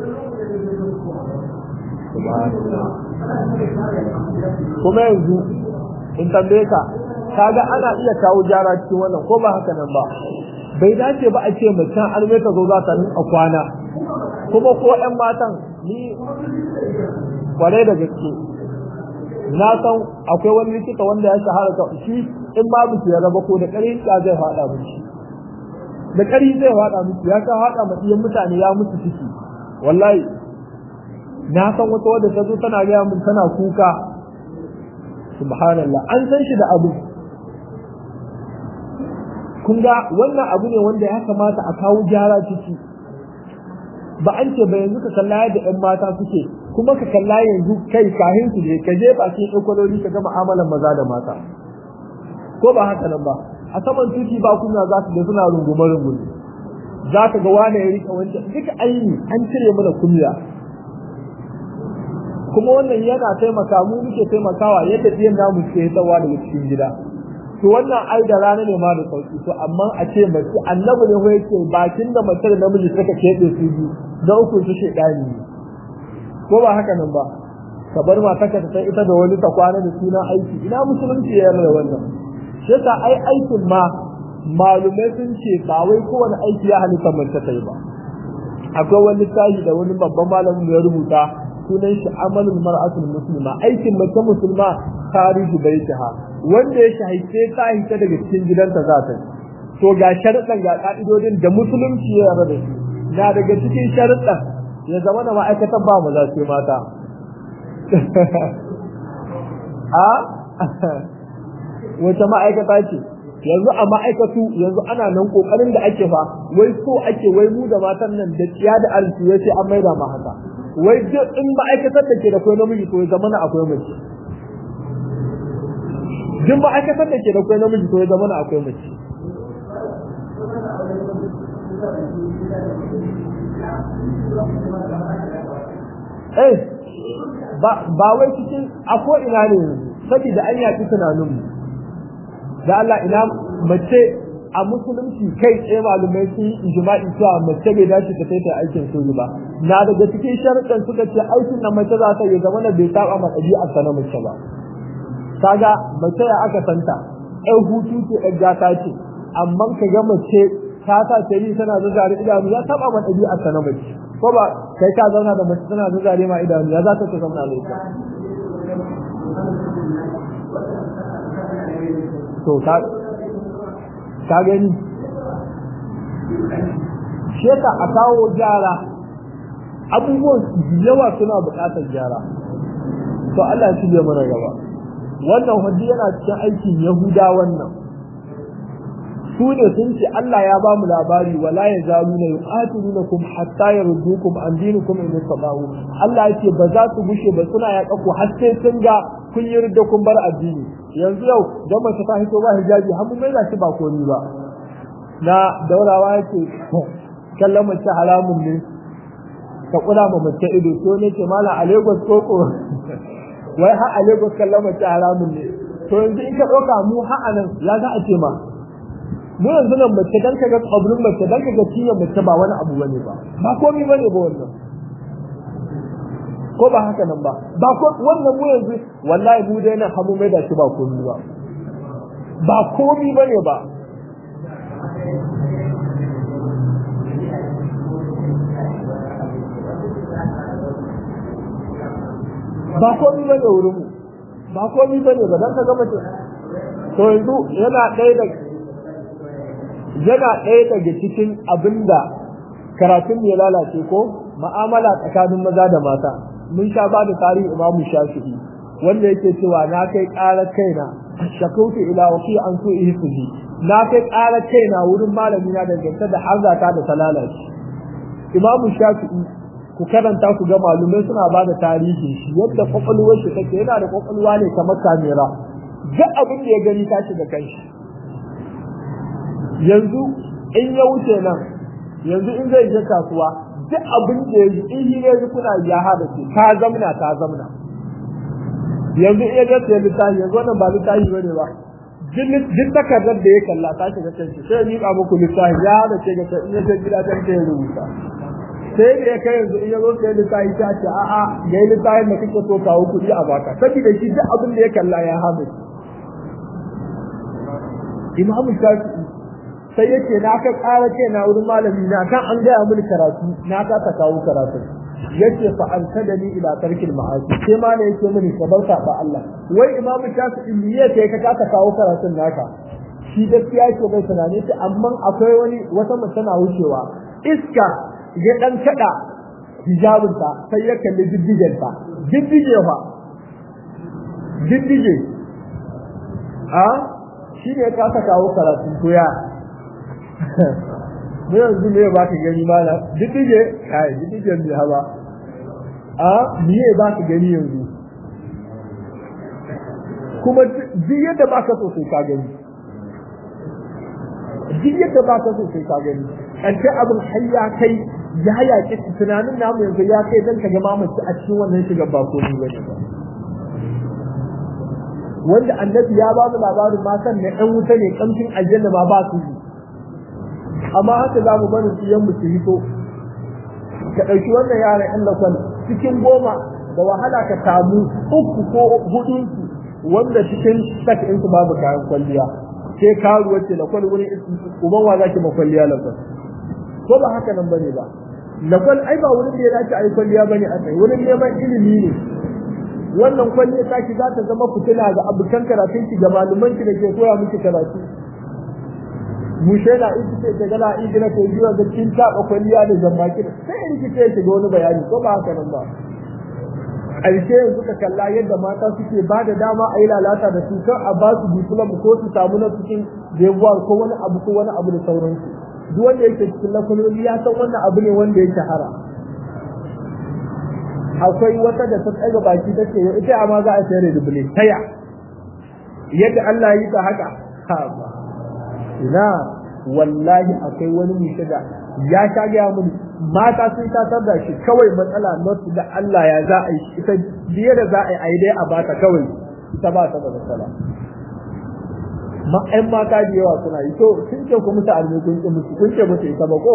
kuma yanzu in tambaye ka kaga ana iya kawo gyara cikin wannan ko ba haka nan ba bai dace ba a ce mutum an mai ta zo za ta a kwana kuma ko ƴan matan ni kwarai da gaske na san akwai wani likita wanda ya shahara ka shi in babu ki raba ko da ƙarfi ya zai faɗa miki da ƙarfi zai faɗa miki ya ka faɗa ma iyan mutane ya mutu ciki wallahi na san wata wadda ta zo tana gaya min tana kuka subhanallah an san shi da abu kun ga wannan abu ne wanda ya kamata a kawo gyara ciki ba an ce ba yanzu ka kalla yadda ƴan mata suke kuma ka kalla yanzu kai kahin su ne ka je bakin ekwaloli ka ga mu'amalan maza da mata ko ba haka nan ba a saman tuki ba kuna za su da suna rungume rungume za ka ga wani ya rika wancan duka aini an cire mana kunya kuma wannan yana taimaka mu muke taimakawa yadda biyan namu ke tsawa daga cikin gida to wannan ai da rana ne ma da sauki to amma a ce mace annabi ne ko yake bakin da mace da namiji suka keɓe su biyu da uku su shedani ko ba haka nan ba ka bar mata ka ta ita da wani ta kwana da sunan aiki ina musulunci ya yarda wannan shi yasa ai aikin ma malumai sun ce ba wai kowane aiki ya halitta mace ta yi ba akwai wani littafi da wani babban malamin ya rubuta sunan shi amalul mar'atul muslima aikin mace musulma tarihi baitiha wanda ya shahice ta hita daga cikin gidanta za ta to ga sharuɗan ga ka'idodin da musulunci ya yarda da su na daga cikin sharuɗan ya zama da ma'aikatan ba mu za su mata a wata ma'aikata ce yanzu a ma'aikatu yanzu ana nan kokarin da ake fa wai so ake wai mu da matan nan da tsiya da arziki ya ce an maida ma haka wai duk in ma'aikatar da ke da kwai namiji to ya zama na akwai mace duk ma'aikatar da ke da kwai namiji to ya zama na akwai mace eh ba wai cikin ako ina ne saboda an yaki tunaninmu da Allah ina mace a musulunci kai tsaye malumai sun yi ijma'i cewa mace bai dace ta kai ta aikin soji ba na daga cikin sharuɗan suka ce aikin na mace za ta yi zama na bai saba ma ɗabi'ar ta na mace ba kaga mace ya aka santa ɗan hutu ce ɗan gata ce amma ka ga mace ta sa ta yi tana zazzare idanu ya saba ma ɗabi'ar ta na mace ko ba kai ka zauna da mace tana zazzare ma idanu ya za ta ta zauna da ita to ka ka gani shi yasa a kawo gyara abubuwan yawa suna buƙatar gyara to Allah shi zai mana gaba wannan hujji yana cikin aikin Yahuda wannan su ne sun ce Allah ya ba mu labari wala ya zalu na yuqatilunakum hatta yardukum an dinikum in tabawu Allah yake ba za su bushe ba suna ya ku har sai sun ga kun yi ridda kun bar addini yanzu yau don mace ta hito ba hijabi har mun maida shi ba koni ba na daurawa yake kallon mace haramun ne ka kula ma mace ido to ne ce mala a Lagos koko wai har a Lagos kallon mace haramun ne to yanzu in ka ɗauka mu ha'anan ya za a ce ma mu yanzu nan mace dan kaga kabrin mace dan kaga cinyar mace ba wani abu bane ba ba komai bane ba wannan ko ba haka nan ba ba ko wannan mu yanzu wallahi mu dai nan hamu mai da shi ba komai ba ba komai bane ba ba komai bane wurin mu ba komai bane ba dan kaga mace to yanzu yana ɗaya da yana ɗaya daga cikin abinda karatun ya lalace ko ma'amala tsakanin maza da mata mun sha ba da tarihi imamu shafi'i wanda yake cewa na kai ƙarar kaina shakautu ila waki an so ihsini na kai ƙarar kaina wurin malami na dangance da harzata da talalaci imamu shafi'i ku karanta ku ga malumai suna ba da tarihi shi yadda kwakwalwar shi take yana da kwakwalwa ne kamar kamera duk abin da ya gani ta shiga kanshi yanzu in ya wuce nan yanzu in zai je kasuwa duk abin da ya in shi ne kuna ya hada ce ta zamna ta zamna yanzu in ya ga sai littafi yanzu wannan ba littafi bane ba duk takardar da ya kalla ta shiga kanshi sai ni ka muku littafi ya hada ce ga in ya je gida ta ya rubuta sai da ya kai yanzu in ya zo sai littafi ta ce a'a ga littafin da kake so kawo kuɗi a baka saboda shi duk abin da ya kalla ya hada imamu shafi'i sai yace na ka ƙara ce na wurin malami na kan an gaya mini karatu na ka ta kawo karatu yace fa an kada ni ila tarkil ma'asi sai ma ne yake mini ka bauta ba Allah wai imamu shafi'i me yake ka ka kawo karatun naka shi gaskiya yake bai tunani ta amma akwai wani wata mace na wucewa iska ya dan kada hijabinta sai ya kalli diddigenta diddige fa diddige a shi ne ka ta kawo karatu ko ya mu yanzu me ba ka gani mana diddige kai diddige ne haba a me ba ka gani yanzu kuma duk yadda ba ka so sai ka gani duk yadda ba ka so sai ka gani ƙarshe abin har ya kai ya yaƙi tunanin namu yanzu ya kai dan ka ga mamaci a cikin wannan shiga ba ko ni bane ba wanda annabi ya ba mu labarin matan na ɗan wuta ne kamshin aljanna ma ba su yi amma haka za mu barin su yan su hito ka ɗauki wannan yaran ɗan lakwal cikin goma da wahala ka samu uku ko hudun su wanda cikin sak in su babu kayan kwalliya sai karuwa ce lakwal wurin uban wa zaki ma kwalliya lakwal ko ba haka nan bane ba lakwal ai ba wurin da ya dace a yi kwalliya bane a tsaye wurin neman ilimi ne wannan kwalliya ta ki za ta zama fitina ga abokan karatun ki ga malaman ki da ke koya miki karatu mu shaida in kike ta gala in gina ta biyo da kin taba kwalliya da zambaki sai in kike ta ga wani bayani ko ba haka nan ba ƙarshe yanzu ka kalla yadda mata suke ba da dama a yi lalata da su kan a ba su diplom ko su samu na cikin debuwar ko wani abu ko wani abu da sauransu duk wanda yake cikin lakwaloli ya san wannan abu ne wanda ya shahara akwai wata da ta tsaga baki ta ce ita amma za a sayar da dubule taya yadda Allah ya yi ta haka ha ba ina wallahi akwai wani mushe da ya sha gaya mun mata sun tatar da shi kawai matsala not da Allah ya za a yi ita biye da za a yi a yi dai a bata kawai ita ba ta da matsala ma ƴan mata da yawa suna yi to sun ce ku musu arme kun ce musu kun ce musu ita ba ko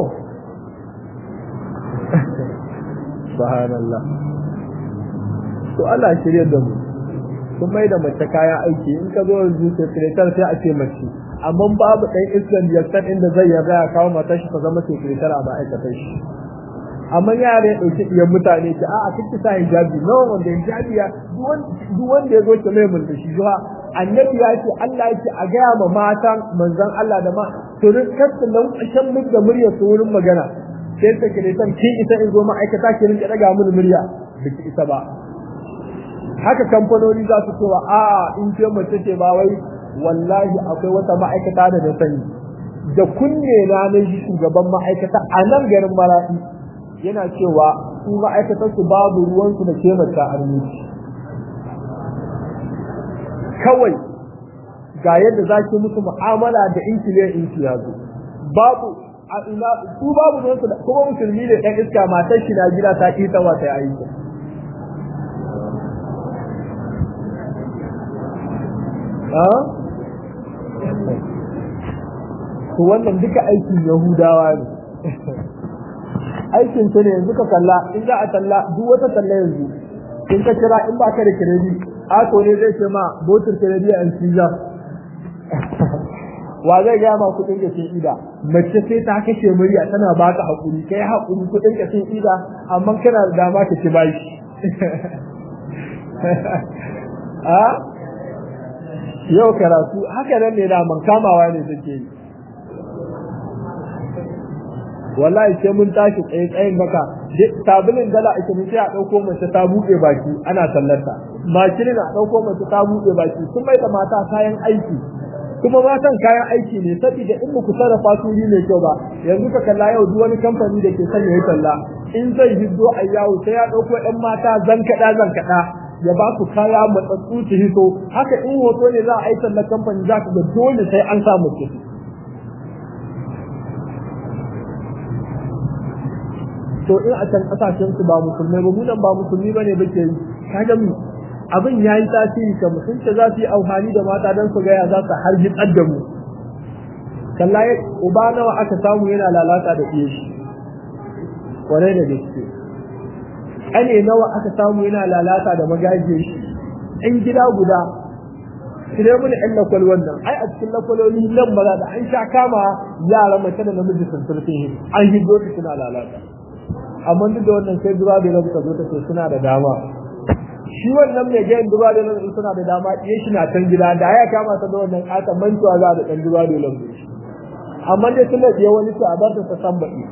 subhanallah to Allah shirye da mu sun mai da mace kayan aiki in ka zo yanzu sekretar sai a ce mace amma babu ɗan islam yaktan inda zai yarda ya kawo matar shi ta zama sekretar a ma'aikatar shi amma yara ya ɗauki ɗiyan mutane ki a'a kike sa hijabi nawa wanda hijabi ya duk wanda ya zo ki mai mulki shi zuwa annabi ya ce Allah ya ce a gaya ma matan manzon Allah da ma to rin kasu nan ƙashan mu da murya su wurin magana sai sekretar kin isa in zo ma'aikata ki rinka daga mun murya biki isa ba haka kamfanoni za su cewa a in ce mace ce ba wai wallahi akwai wata ma'aikata da na sani da kunne na na shi shugaban ma'aikata a nan garin maraɗi yana cewa su ma'aikatar su babu ruwansu da ke mace armici kawai ga yadda za ki musu mu'amala da inkiliyan inki ya zo babu a ina su babu ruwansu da kuma musulmi ne ɗan iska matar shi na gida ta ƙi ta yi aiki to wannan duka aikin yahudawa ne aikin su ne yanzu ka kalla in za a talla duk wata talla yanzu in ka kira in ba ka da kiredi ako ne zai ce ma botin kiredi a pizza wa zai gaya ma kudin ka sun ida mace sai ta kashe murya tana baka hakuri kai hakuri kudin ka sun ida amma kana da dama ka ci bashi a yau karatu haka nan ne da man kamawa ne take yi wallahi sai mun tashi tsaye tsayin baka sabulin dala ake mun sai a dauko mace ta buɗe baki ana sallarta makilin a dauko mace ta buɗe baki sun mai da mata kayan aiki kuma matan kayan aiki ne saboda in muku sarrafa su ne kyau ba yanzu ka kalla yau duk wani kamfani da ke sanya ya talla in zai hiddo a yawo sai ya dauko ɗan mata zankaɗa zankaɗa ya ba su kaya matsatsu su hito haka in hoto ne za a yi tallar kamfani za ka ga dole sai an samu su to in a can kasashen su ba musulmai ba mu nan ba musulmi bane bake yi kaga mu abin yayi tasiri ka mutunta za su yi amfani da mata dan su ga ya za su harji da mu kallaye uba nawa aka samu yana lalata da iye shi kwarai da gaske ane nawa aka samu yana lalata da magajin shi in gida guda kire mun ɗan lakwal wannan ai a cikin lakwaloli nan maza da an sha kama yara mace da namiji sun turfin an hiddo su suna lalata amma duk da wannan sai duba da nan ka zo ta ce suna da dama shi wannan mai gayin duba da nan suna da dama iya shi na can gida da ya kama ta da wannan kata mantuwa za da dan duba da nan amma dai suna biya wani su a bar ta san baki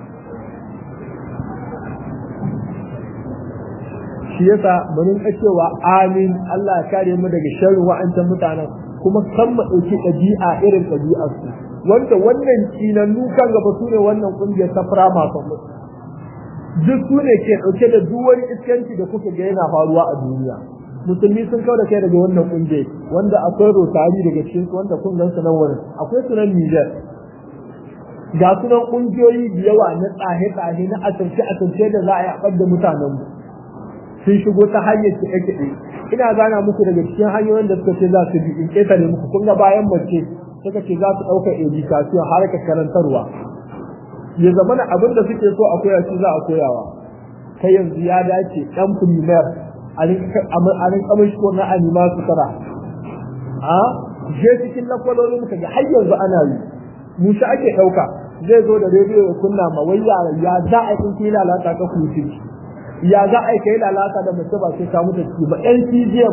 shi yasa mun ka cewa amin Allah ya kare mu daga sharrin wa'ancan mutanen kuma kan mu dauki ɗabi'a irin ɗabi'ar su wanda wannan kinannu kan gaba su ne wannan kungiyar ta firama kan mutu duk su ne ke ɗauke da duk wani iskanci da kuka ga yana faruwa a duniya musulmi sun kawo da kai daga wannan kungiya wanda akwai rotari daga cikin su wanda kun gan su nan wurin akwai sunan Niger ga sunan kungiyoyi da yawa na tsahe tsahe na asirce asirce da za a yi a da mutanen mu sun shigo ta hanyar kiɗe kiɗe ina gana muku daga cikin hanyoyin da suka ce za su bi in ƙetare muku kun ga bayan mace suka ce za su ɗauka education harkar karantarwa ya zama na abin da suke so a koya shi za a koyawa kai yanzu ya dace dan primer a rin kamar shi ko na anima su tara a je cikin lakwalolin ka ga har yanzu ana yi musa ake ɗauka zai zo da rediyo ya kunna ma wai ya za a yi lalata ka kuci ya za a yi kai lalata da mace ba sai ka mutu ciki ba NCGM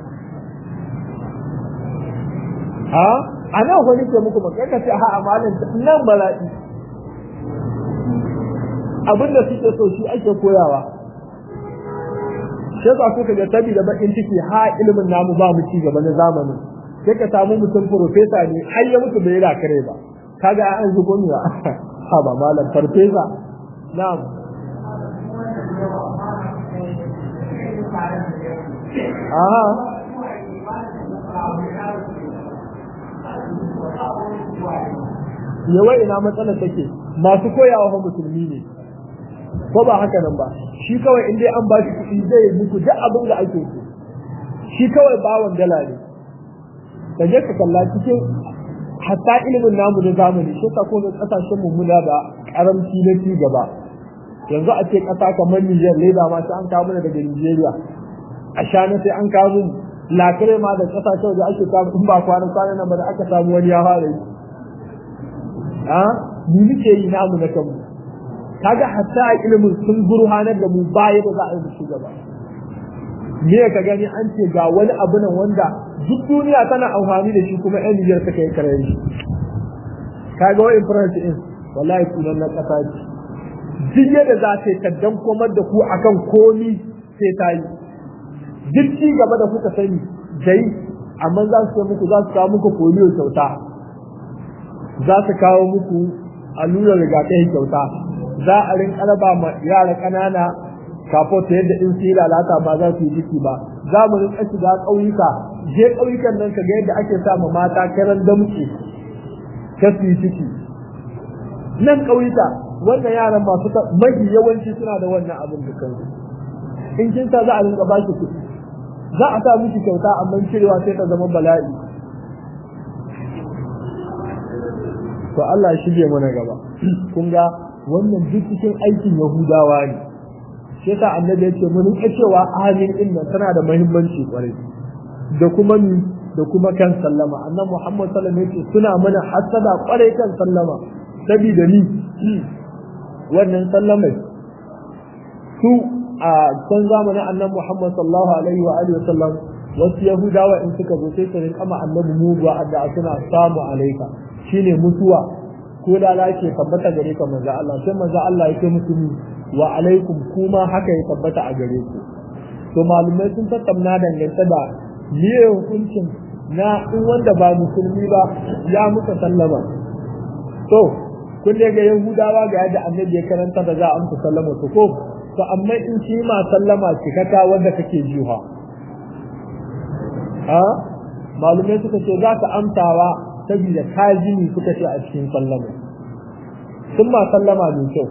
a a nan wani ke muku ba kai ka ce ha amalin nan bala'i abin da suke so shi ake koyawa sai ba kuka ga tabi da bakin ciki ha ilimin namu ba mu ci gaba na zamani sai ka samu mutum profesa ne har ya mutu bai kare ba kaga an zubo ni ba ha ba malam farfesa na'am aha yawai ina matsalar take masu koyawa fa musulmi ne ko ba haka nan ba shi kawai in dai an ba shi kuɗi zai yi muku duk abin da ake so shi kawai bawan dala ne ka je ka kalla cikin hatta ilimin namu na zamani shi ka ko kasashen mu muna da karamci na ci gaba yanzu a ce kasa kamar Niger leda ma sai an kawo mana daga Nigeria a shana sai an kawo mu lakire ma da kasashen da ake kawo in ba kwana kwana nan ba da aka samu wani ya fara yi a mu muke yi namu na kanmu kaga hatta a ilimin sun gurhanar da mu baya da za a yi mu gaba me ka gani an ce ga wani abu nan wanda duk duniya tana amfani da shi kuma yan Nijar suka yi kare shi kaga wai France in wallahi kunan na kasa ce duk yadda za ta yi kaddan komar da ku akan komi sai ta yi duk ci gaba da kuka sani dai amma za su muku za su kawo muku polio kyauta za su kawo muku allurar rigakafi kyauta za a rinka raba ma yara ƙanana kafo ta yadda in su yi lalata ba za su yi ciki ba za mu rinka shiga ƙauyuka je ƙauyukan nan ka ga yadda ake sa ma mata karan damce ka su yi ciki nan ƙauyuka wannan yaran masu mafi yawanci suna da wannan abin da kansu in kin sa za a rinka ba shi kuɗi za a sa miki kyauta amma cirewa sai ta zama bala'i to Allah ya shige mana gaba kun ga wannan duk cikin aikin Yahudawa ne shi yasa annabi ya ce mun rika cewa amin din nan tana da muhimmanci kwarai da kuma ni da kuma kan sallama annabi Muhammad sallallahu alaihi wasallam suna mana hasada kwarai kan sallama saboda ni wannan sallamai su a can zamanin annabi Muhammad sallallahu alaihi wa alihi wasallam wasu Yahudawa in suka zo sai su rinka ma annabi muguwa adda suna samu alaika shine mutuwa ko da lake tabbata gare ka manzo Allah sai manzo Allah yake musu wa alaikum kuma haka ya tabbata a gare ku to malumai sun tattauna dangance da miye hukuncin na in wanda ba musulmi ba ya muka sallama to kun ga yahudawa ga yadda annabi ya karanta da za a amsa sallama to ko to amma in shi ma sallama cikaka wanda kake jiha ha malumai suka ce za ka amsawa saboda kajini suka ce a cikin sallama sun ma sallama mai kyau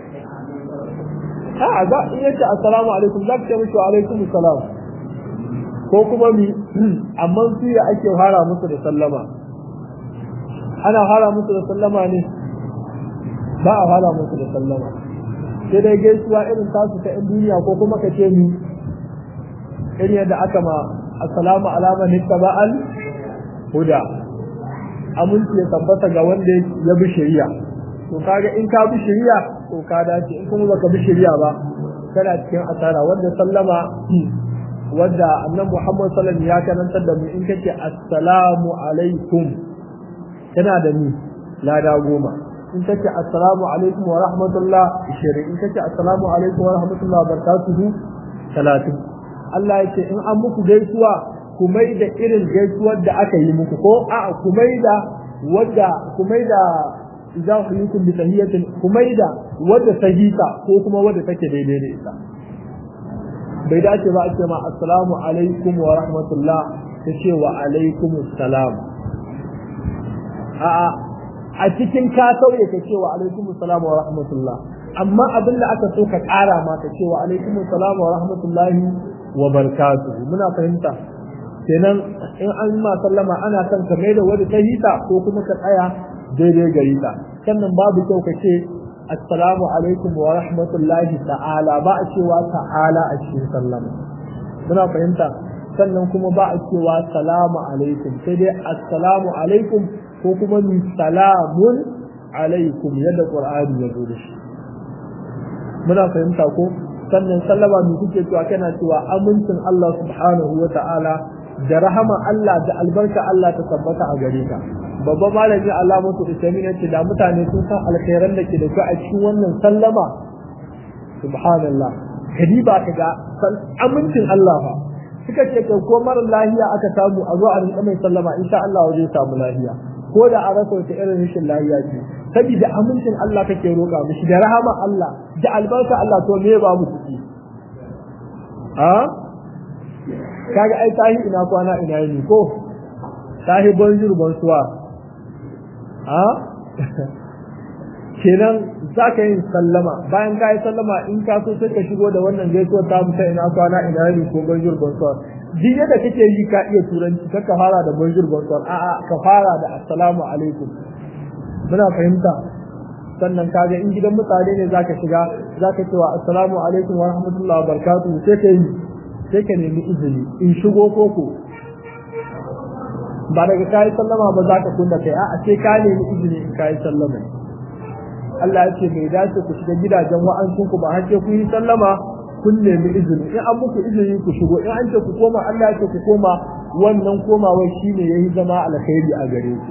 a za in yace assalamu alaikum za ka ce mishi wa alaikum salam ko kuma mi amma su ya ake fara musu da sallama ana fara musu da sallama ne ba a fara musu da sallama sai dai gaisuwa irin tasu ta yan duniya ko kuma ka ce mi irin yadda aka ma assalamu alama nittaba'al huda aminci ya tabbata ga wanda ya bi shari'a to kaga in ka bi shari'a to ka dace in kuma baka bi shari'a ba kana cikin asara wanda sallama wanda annabi Muhammad sallallahu alaihi wasallam ya karantar da mu in kace assalamu alaikum kana da ni lada goma in kace assalamu alaikum wa rahmatullah 20 in kace assalamu alaikum wa rahmatullah wa barakatuhu 30 Allah yake in an muku gaisuwa ku mai da irin gaisuwar da aka yi muku ko a ku mai da wadda ku mai da idan huyikum bi tahiyatin ku mai da wadda sahita ko kuma wadda take daidai da ita bai dace ba a ce ma assalamu alaikum wa rahmatullah ta ce wa alaikum assalam a'a a cikin ka sauye ka ce wa alaikum assalam wa rahmatullah amma abin da aka so ka ƙara ma ka ce wa alaikum assalam wa rahmatullahi wa barakatuhu muna fahimta kenan in an ma sallama ana son ka mai da wani ta hita ko kuma ka tsaya daidai gari ta sannan babu kyau ka ce assalamu alaikum wa rahmatullahi ta'ala ba a cewa ta'ala a cikin sallama muna fahimta sannan kuma ba a cewa salamu alaikum sai dai assalamu alaikum ko kuma min salamun alaikum yadda qur'ani ya zo da shi muna fahimta ko sannan sallama mu kuke cewa kana cewa amincin Allah subhanahu wa ta'ala da rahama Allah da albarka Allah ta tabbata a gare ka babban malami Allah mutu isami ne ce da mutane sun san alkhairan da ke da su a cikin wannan sallama subhanallah kadi ba ka ga amincin Allah fa suka ce kai ko mara lahiya aka samu a zo a rinka mai sallama insha Allah zai samu lahiya ko da a rasa wata irin rashin lahiya ce saboda amincin Allah kake roƙa mishi da rahama Allah da albarka Allah to me ba mu kuɗi a kaga ai tahi ina kwana ina yini ko tahi bonjour bonsoir a kenan za ka yin sallama bayan ka yi sallama in ka so sai ka shigo da wannan gaisuwar ta musa ina kwana ina yini ko bonjour bonsoir duk yadda kake yi ka iya turanci ka fara da bonjour bonsoir a'a ka fara da assalamu alaikum muna fahimta sannan kaga in gidan mutane ne zaka shiga zaka cewa assalamu alaikum wa rahmatullahi wa barakatuh sai ka yi sai ka nemi izini in shigo koko ba daga kayi sallama ba za ka kunna kai a'a sai ka nemi izini in kayi sallama Allah ya ce bai dace ku shiga gidajen wa'ancin ku ba har sai ku yi sallama kun nemi izini in an muku izini ku shigo in an ce ku koma Allah ya ce ku koma wannan komawai shine yayi zama alkhairi a gare ku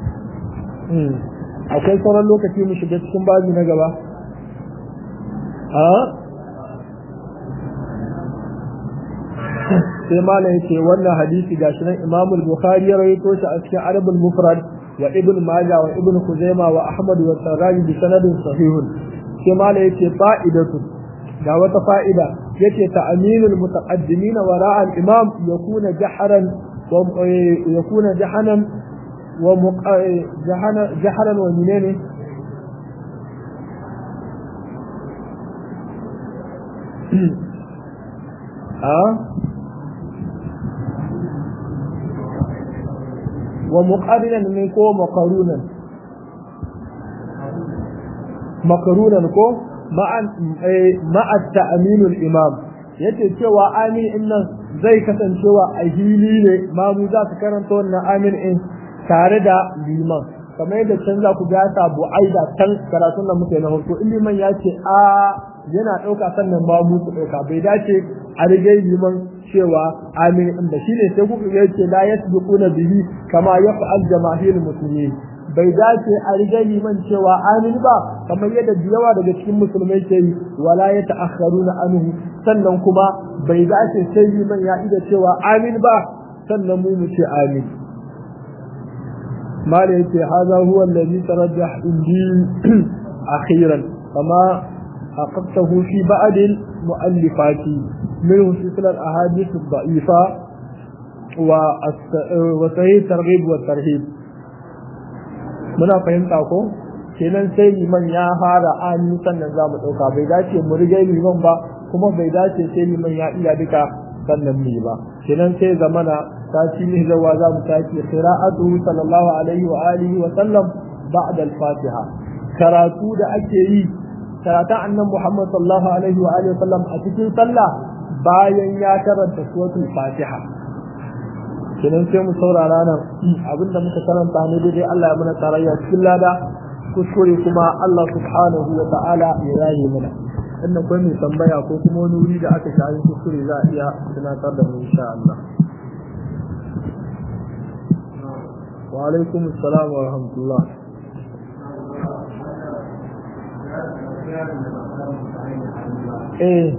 akwai sauran lokaci mu shiga cikin baji na gaba a sai malam yace wannan hadisi gashi nan Imam al-Bukhari ya rawaito shi a cikin Arab al-Mufrad wa Ibn Majah wa Ibn Khuzaimah wa Ahmad wa Sarraji bi sanadin sahihun sai malam yace fa'idatu ga wata fa'ida yace ta'minul mutaqaddimin wara'a al-imam yakuna jaharan wa yakuna jahanan wa jaharan wa menene a wa muqarinan ne ko maqarunan makarunan ko ma'a ta'aminul imam yace cewa amin in nan zai kasancewa a hili ne mamu za su karanta wannan amin in tare da liman kamar yadda can za ku gasa bu'aida can karatun da muke na farko in liman ya ce a yana ɗauka sannan mamu su ɗauka bai dace a rige liman cewa amin in da shine sai kuka ga yace la yasbiquna bihi kama yaf'al jamaahirul muslimin bai dace a riga liman cewa amin ba kamar yadda da yawa daga cikin musulmai ke yi wala ya ta'akharuna anhu sannan kuma bai dace sai liman ya ida cewa amin ba sannan mu mu ce amin mala yace hadha huwa alladhi tarajjah indi akhiran kama haqqaqtahu fi ba'd al-mu'allifati minhu silsilat al-ahadith ad-da'ifa wa sahih targhib wa tarhib muna fahimta ko kenan sai liman ya fara ani sannan za mu ɗauka bai dace mu riga liman ba kuma bai dace sai liman ya iya duka sannan mu ba kenan sai zamana ta ci ne zawa za mu tafi qira'atu sallallahu alaihi wa alihi wa sallam ba'da al-fatiha karatu da ake yi karatun annabi Muhammad sallallahu alaihi wa alihi wa sallam a cikin sallah bayan ya karanta suratul fatiha kenan sai mu saurara nan abinda muka karanta ne daidai Allah ya muna tarayya cikin lada kuskure kuma Allah subhanahu wa ta'ala ya yaye mana inda kai mai tambaya ko kuma wani wuri da aka shayi kuskure za a iya tunatar da mu insha Allah wa alaikum assalam wa rahmatullah eh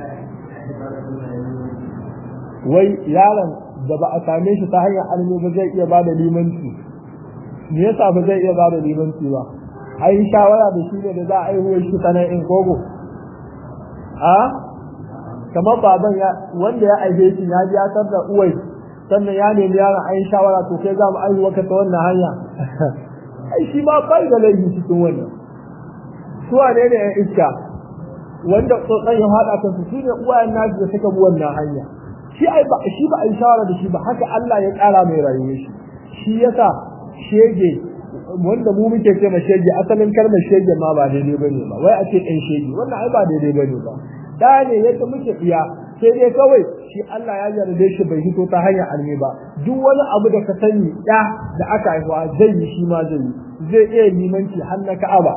wai yaron da ba a same shi ta hanyar almi ba zai iya bada limanci me yasa ba zai iya bada limanci ba ai shawara da shi ne da za a aihuwa shi sanan in kogo a kamar baban ya wanda ya aihe shi ya ji ya da uwai sannan ya nemi yaron ai shawara to kai za mu aihuwa ka ta wannan hanya ai shi ma bai da laifi cikin wannan su ne ne yan iska wanda tsotsan ya haɗa kansu su ne uwayen nasu da suka bi wannan hanya shi ai ba shi ba ai shawara da shi ba haka Allah ya ƙara mai rayuwar shi shi yasa shege wanda mu muke ce ma shege asalin kalmar shege ma ba daidai bane ba wai a ce ɗan shege wannan ai ba daidai bane ba da ne yadda muke iya sai dai kawai shi Allah ya yarda shi bai hito ta hanyar almi ba duk wani abu da ka sani da da aka haihuwa zai yi shi ma zai yi zai iya limanci har na Ka'aba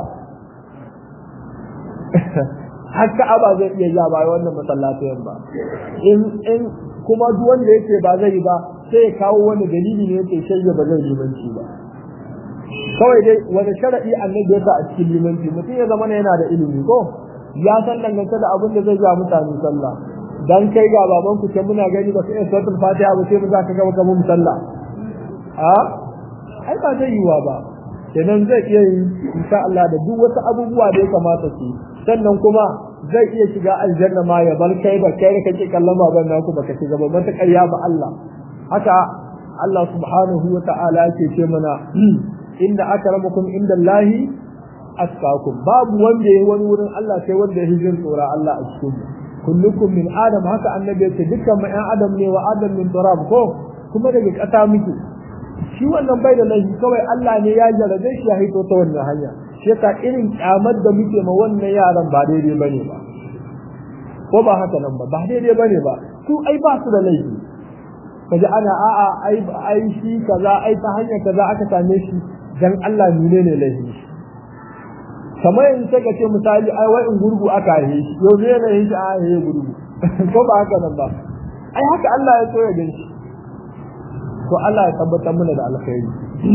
har Ka'aba zai iya ja ba wannan masallatayen ba in in kuma duk wanda yake ba zai ba sai ya kawo wani dalili ne yake shirya ba zai limanci ba kawai dai wani sharadi annabi ya sa a cikin limanci mutum ya zama yana da ilimi ko ya san dangance da abin da zai ga mutane sallah dan kai ga baban ku ce muna gani ba sai suratul fatiha ba sai mu za ka ga maka mun sallah a ai ba zai yiwa ba kenan zai iya yi insha Allah da duk wasu abubuwa da ya kamata su sannan kuma zai iya shiga aljanna ma ya bar kai ba kai da kake kallon baban naku baka shiga ba mata ƙarya ba Allah haka Allah subhanahu wa ta'ala yake ce mana inda akramakum inda Allahi askakum babu wanda yayi wani wurin Allah sai wanda ya hijin tsora Allah a cikin kullukum min adam haka annabi yace dukkan mu ɗan adam ne wa adam min turab ko kuma daga ƙasa muke shi wannan bai da laifi kawai Allah ne ya jarabe shi ya hito ta wannan hanya shi yasa irin kyamar da muke ma wannan yaran ba daidai bane ba ko ba haka nan ba ba daidai bane ba su ai ba su da laifi kaji ana a'a ai ai shi kaza ai ta hanyar kaza aka same shi dan Allah ne ne laifi kamar yanzu sai ka ce misali ai wai in gurgu aka yi shi yau ne ne shi a yi gurgu ko ba haka nan ba ai haka Allah ya so ya gan shi to Allah ya tabbatar mana da alkhairi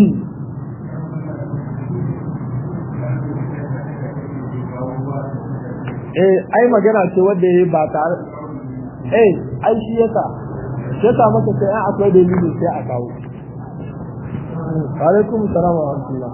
eh ai magana ce wanda yayi ba tare eh ai shi yasa shi yasa maka sai an akwai dalili sai a kawo alaikum salam wa rahmatullah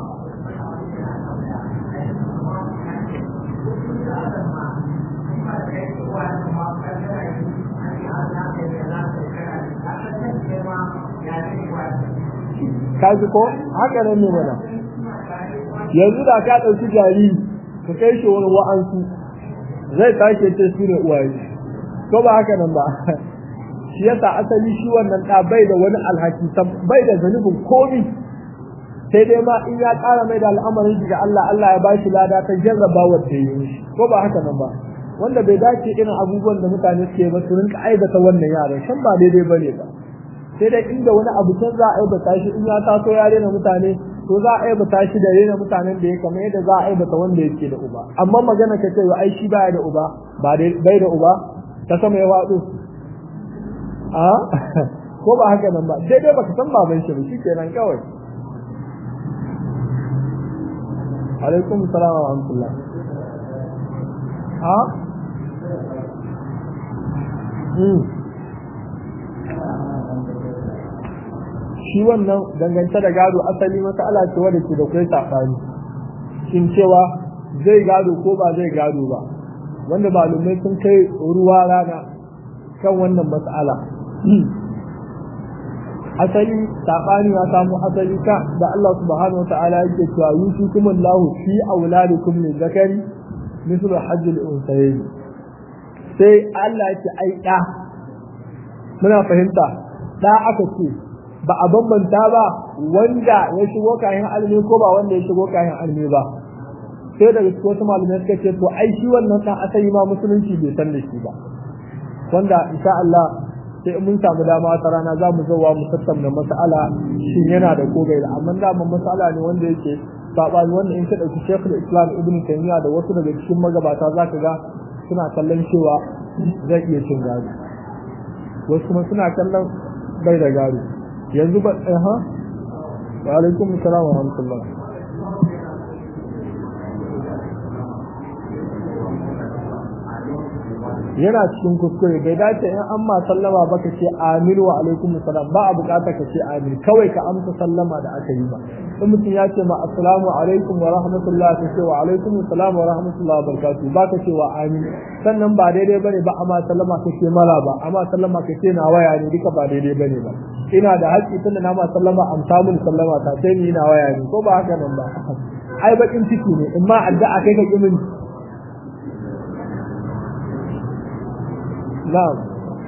kaji ko haka nan ne mana yanzu da ka ɗauki jariri ka kai shi wani wa'ansu zai tashi ce su ne uwaye ko ba haka nan ba shi yasa asali shi wannan ɗa bai da wani alhaki bai da zanubin komi sai dai ma in ya ƙara mai da al'amarin shi ga Allah Allah ya bashi lada ta jarraba wanda ya yi ko ba haka nan ba wanda bai dace irin abubuwan da mutane suke ba su rinka aibata wannan yaran shan ba daidai bane ba sai dai inda wani abu can za a aibata shi in ya taso ya rena mutane to za a aibata shi da rena mutanen da ya kamar yadda za a aibata wanda yake da uba amma magana ka ce ai shi baya da uba ba bai da uba ta sama ya faɗo a ko ba haka nan ba daidai baka san baban shi ba shikenan kawai alaikum salam wa rahmatullah ha shi wannan dangance da gado asali masala ce wadda ke da kai sakani shin cewa zai gado ko ba zai gado ba wanda malumai sun kai ruwa rana kan wannan mas'ala asali sabani ya samu asali ka da Allah subhanahu wataala yake cewa yusikum Allah fi auladikum min zakari mislu hajjil unsayayn sai Allah yake ai da muna fahimta da aka ce ba a bambanta ba wanda ya shigo kayan almi ko ba wanda ya shigo kayan almi ba sai daga cikin wasu malamai suka ce to ai shi wannan dan asali ma musulunci bai san da shi ba wanda insha Allah sai mun samu dama wata rana za mu zowa mu tattauna mas'ala shin yana da ko bai da amma da mun mas'ala ne wanda yake sabani wanda in ka dauki Sheikhul Islam Ibn Taymiyyah da wasu daga cikin magabata zaka ga suna kallon cewa zai iya cin gado wasu kuma suna kallon bai da gado yanzu ba eh ha wa alaikum assalam wa rahmatullah yana cikin kuskure bai dace in an ma sallama ba ka ce amin wa alaikum salam ba a bukata ka ce amin kawai ka amsa sallama da aka yi ba in mutum ya ce ma assalamu alaikum wa rahmatullah ka ce wa alaikum salam wa rahmatullah wa barakatuh ba ka ce wa amin sannan ba daidai bane ba amma sallama ka ce mala ba amma sallama ka ce na waya ne duka ba daidai bane ba ina da haƙƙi tunda na ma sallama amsa mun sallama ta sai ni na waya ne ko ba haka nan ba ai bakin ciki ne in ma addu'a kai ka kimin نعم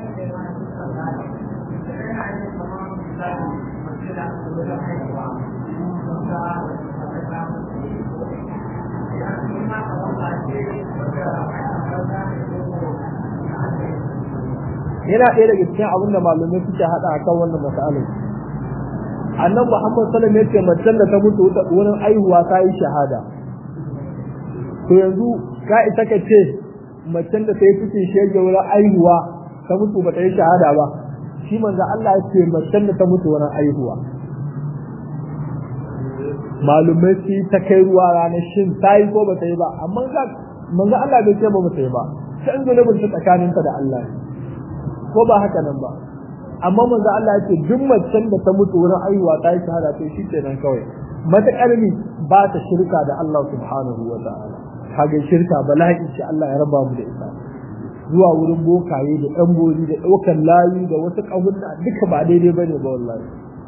yana ɗaya daga cikin abin da malamai suke haɗa akan wannan masalai annan muhammad sallam ya ce macen da ta mutu wurin aihuwa ta yi shahada to yanzu ka ita ka ce macen da ta yi cikin shege wurin aihuwa ta mutu ba ta yi shahada ba shi manzo Allah ya ce macen da ta mutu wurin aihuwa malumai su ta kai ruwa ranar shin ta yi ko ba ta yi ba amma manzo Allah bai ce ba ba ta yi ba sai zunubin ta tsakaninta da Allah ko ba haka nan ba amma manzo Allah ya ce duk macen da ta mutu wurin aihuwa ta yi shahada to shi kenan kawai matakar ni ba ta shirka da Allah subhanahu wa ta'ala kaga shirka bala'i ce Allah ya raba mu da ita zuwa wurin bokaye da ɗan bori da ɗaukar layi da wasu ƙahunna duka ba daidai bane ba wallahi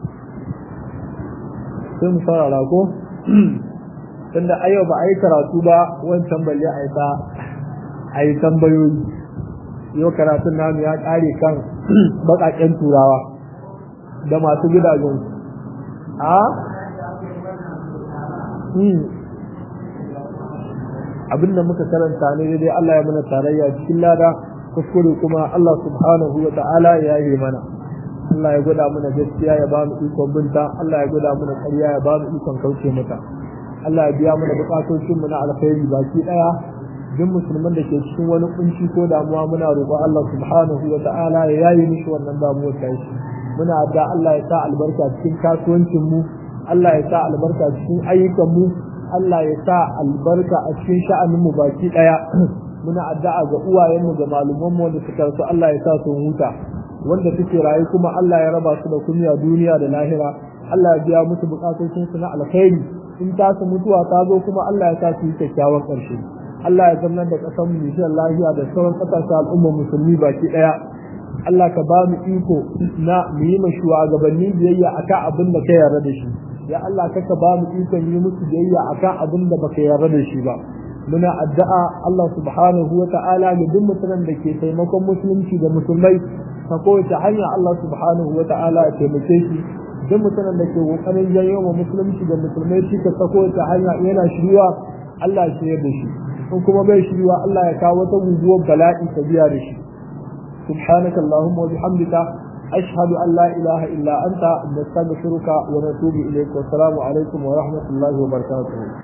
sai mu saurara ko tunda a yau ba a yi karatu ba wancan balle a yi ta a yi tambayoyi yau karatun namu ya ƙare kan baƙaƙen turawa da masu gidajen a abinda muka karanta ne dai Allah ya mana tarayya cikin lada kuskure kuma Allah subhanahu wa ta'ala ya yi mana Allah ya gwada mana gaskiya ya ba mu ikon binta Allah ya gwada mana ƙarya ya ba mu ikon kauce mata Allah ya biya mana bukatocin mu na alkhairi baki daya duk musulman da ke cikin wani kunci ko damuwa muna roƙon Allah subhanahu wa ta'ala ya yayi mishi wannan damuwar ta shi muna da Allah ya sa albarka cikin kasuwancin mu Allah ya sa albarka cikin ayyukan mu Allah ya sa albarka a cikin sha'anin mu baki daya muna addu'a ga uwayen mu ga malaman mu wanda suka rasu Allah ya sa su huta wanda suke rayu kuma Allah ya raba su da kunya duniya da lahira Allah ya biya musu bukatun su na alkhairi in ta su mutuwa ta zo kuma Allah ya sa su yi kyakkyawan karshe Allah ya zama da kasan mu insha lafiya da sauran kasashen al'ummar musulmi baki daya Allah ka ba mu iko na mu yi shugabanni biyayya akan abin da ka yarda da shi ya Allah kaka ba mu ikon yi musu biyayya akan abin da baka yarda da shi ba muna addu'a Allah subhanahu wa ta'ala ga duk mutumin da ke taimakon musulunci da musulmai ta kowace hanya Allah subhanahu wa ta'ala ya taimake shi duk mutumin da ke kokarin janyo ma musulunci da musulmai shi ka sako ta hanya yana shiriwa Allah ya shirya da shi in kuma bai shiriwa Allah ya kawo wata guguwar bala'i ta biya da shi سبحانك اللهم وبحمدك أشهد أن لا إله إلا أنت نستغفرك ونتوب إليك والسلام عليكم ورحمة الله وبركاته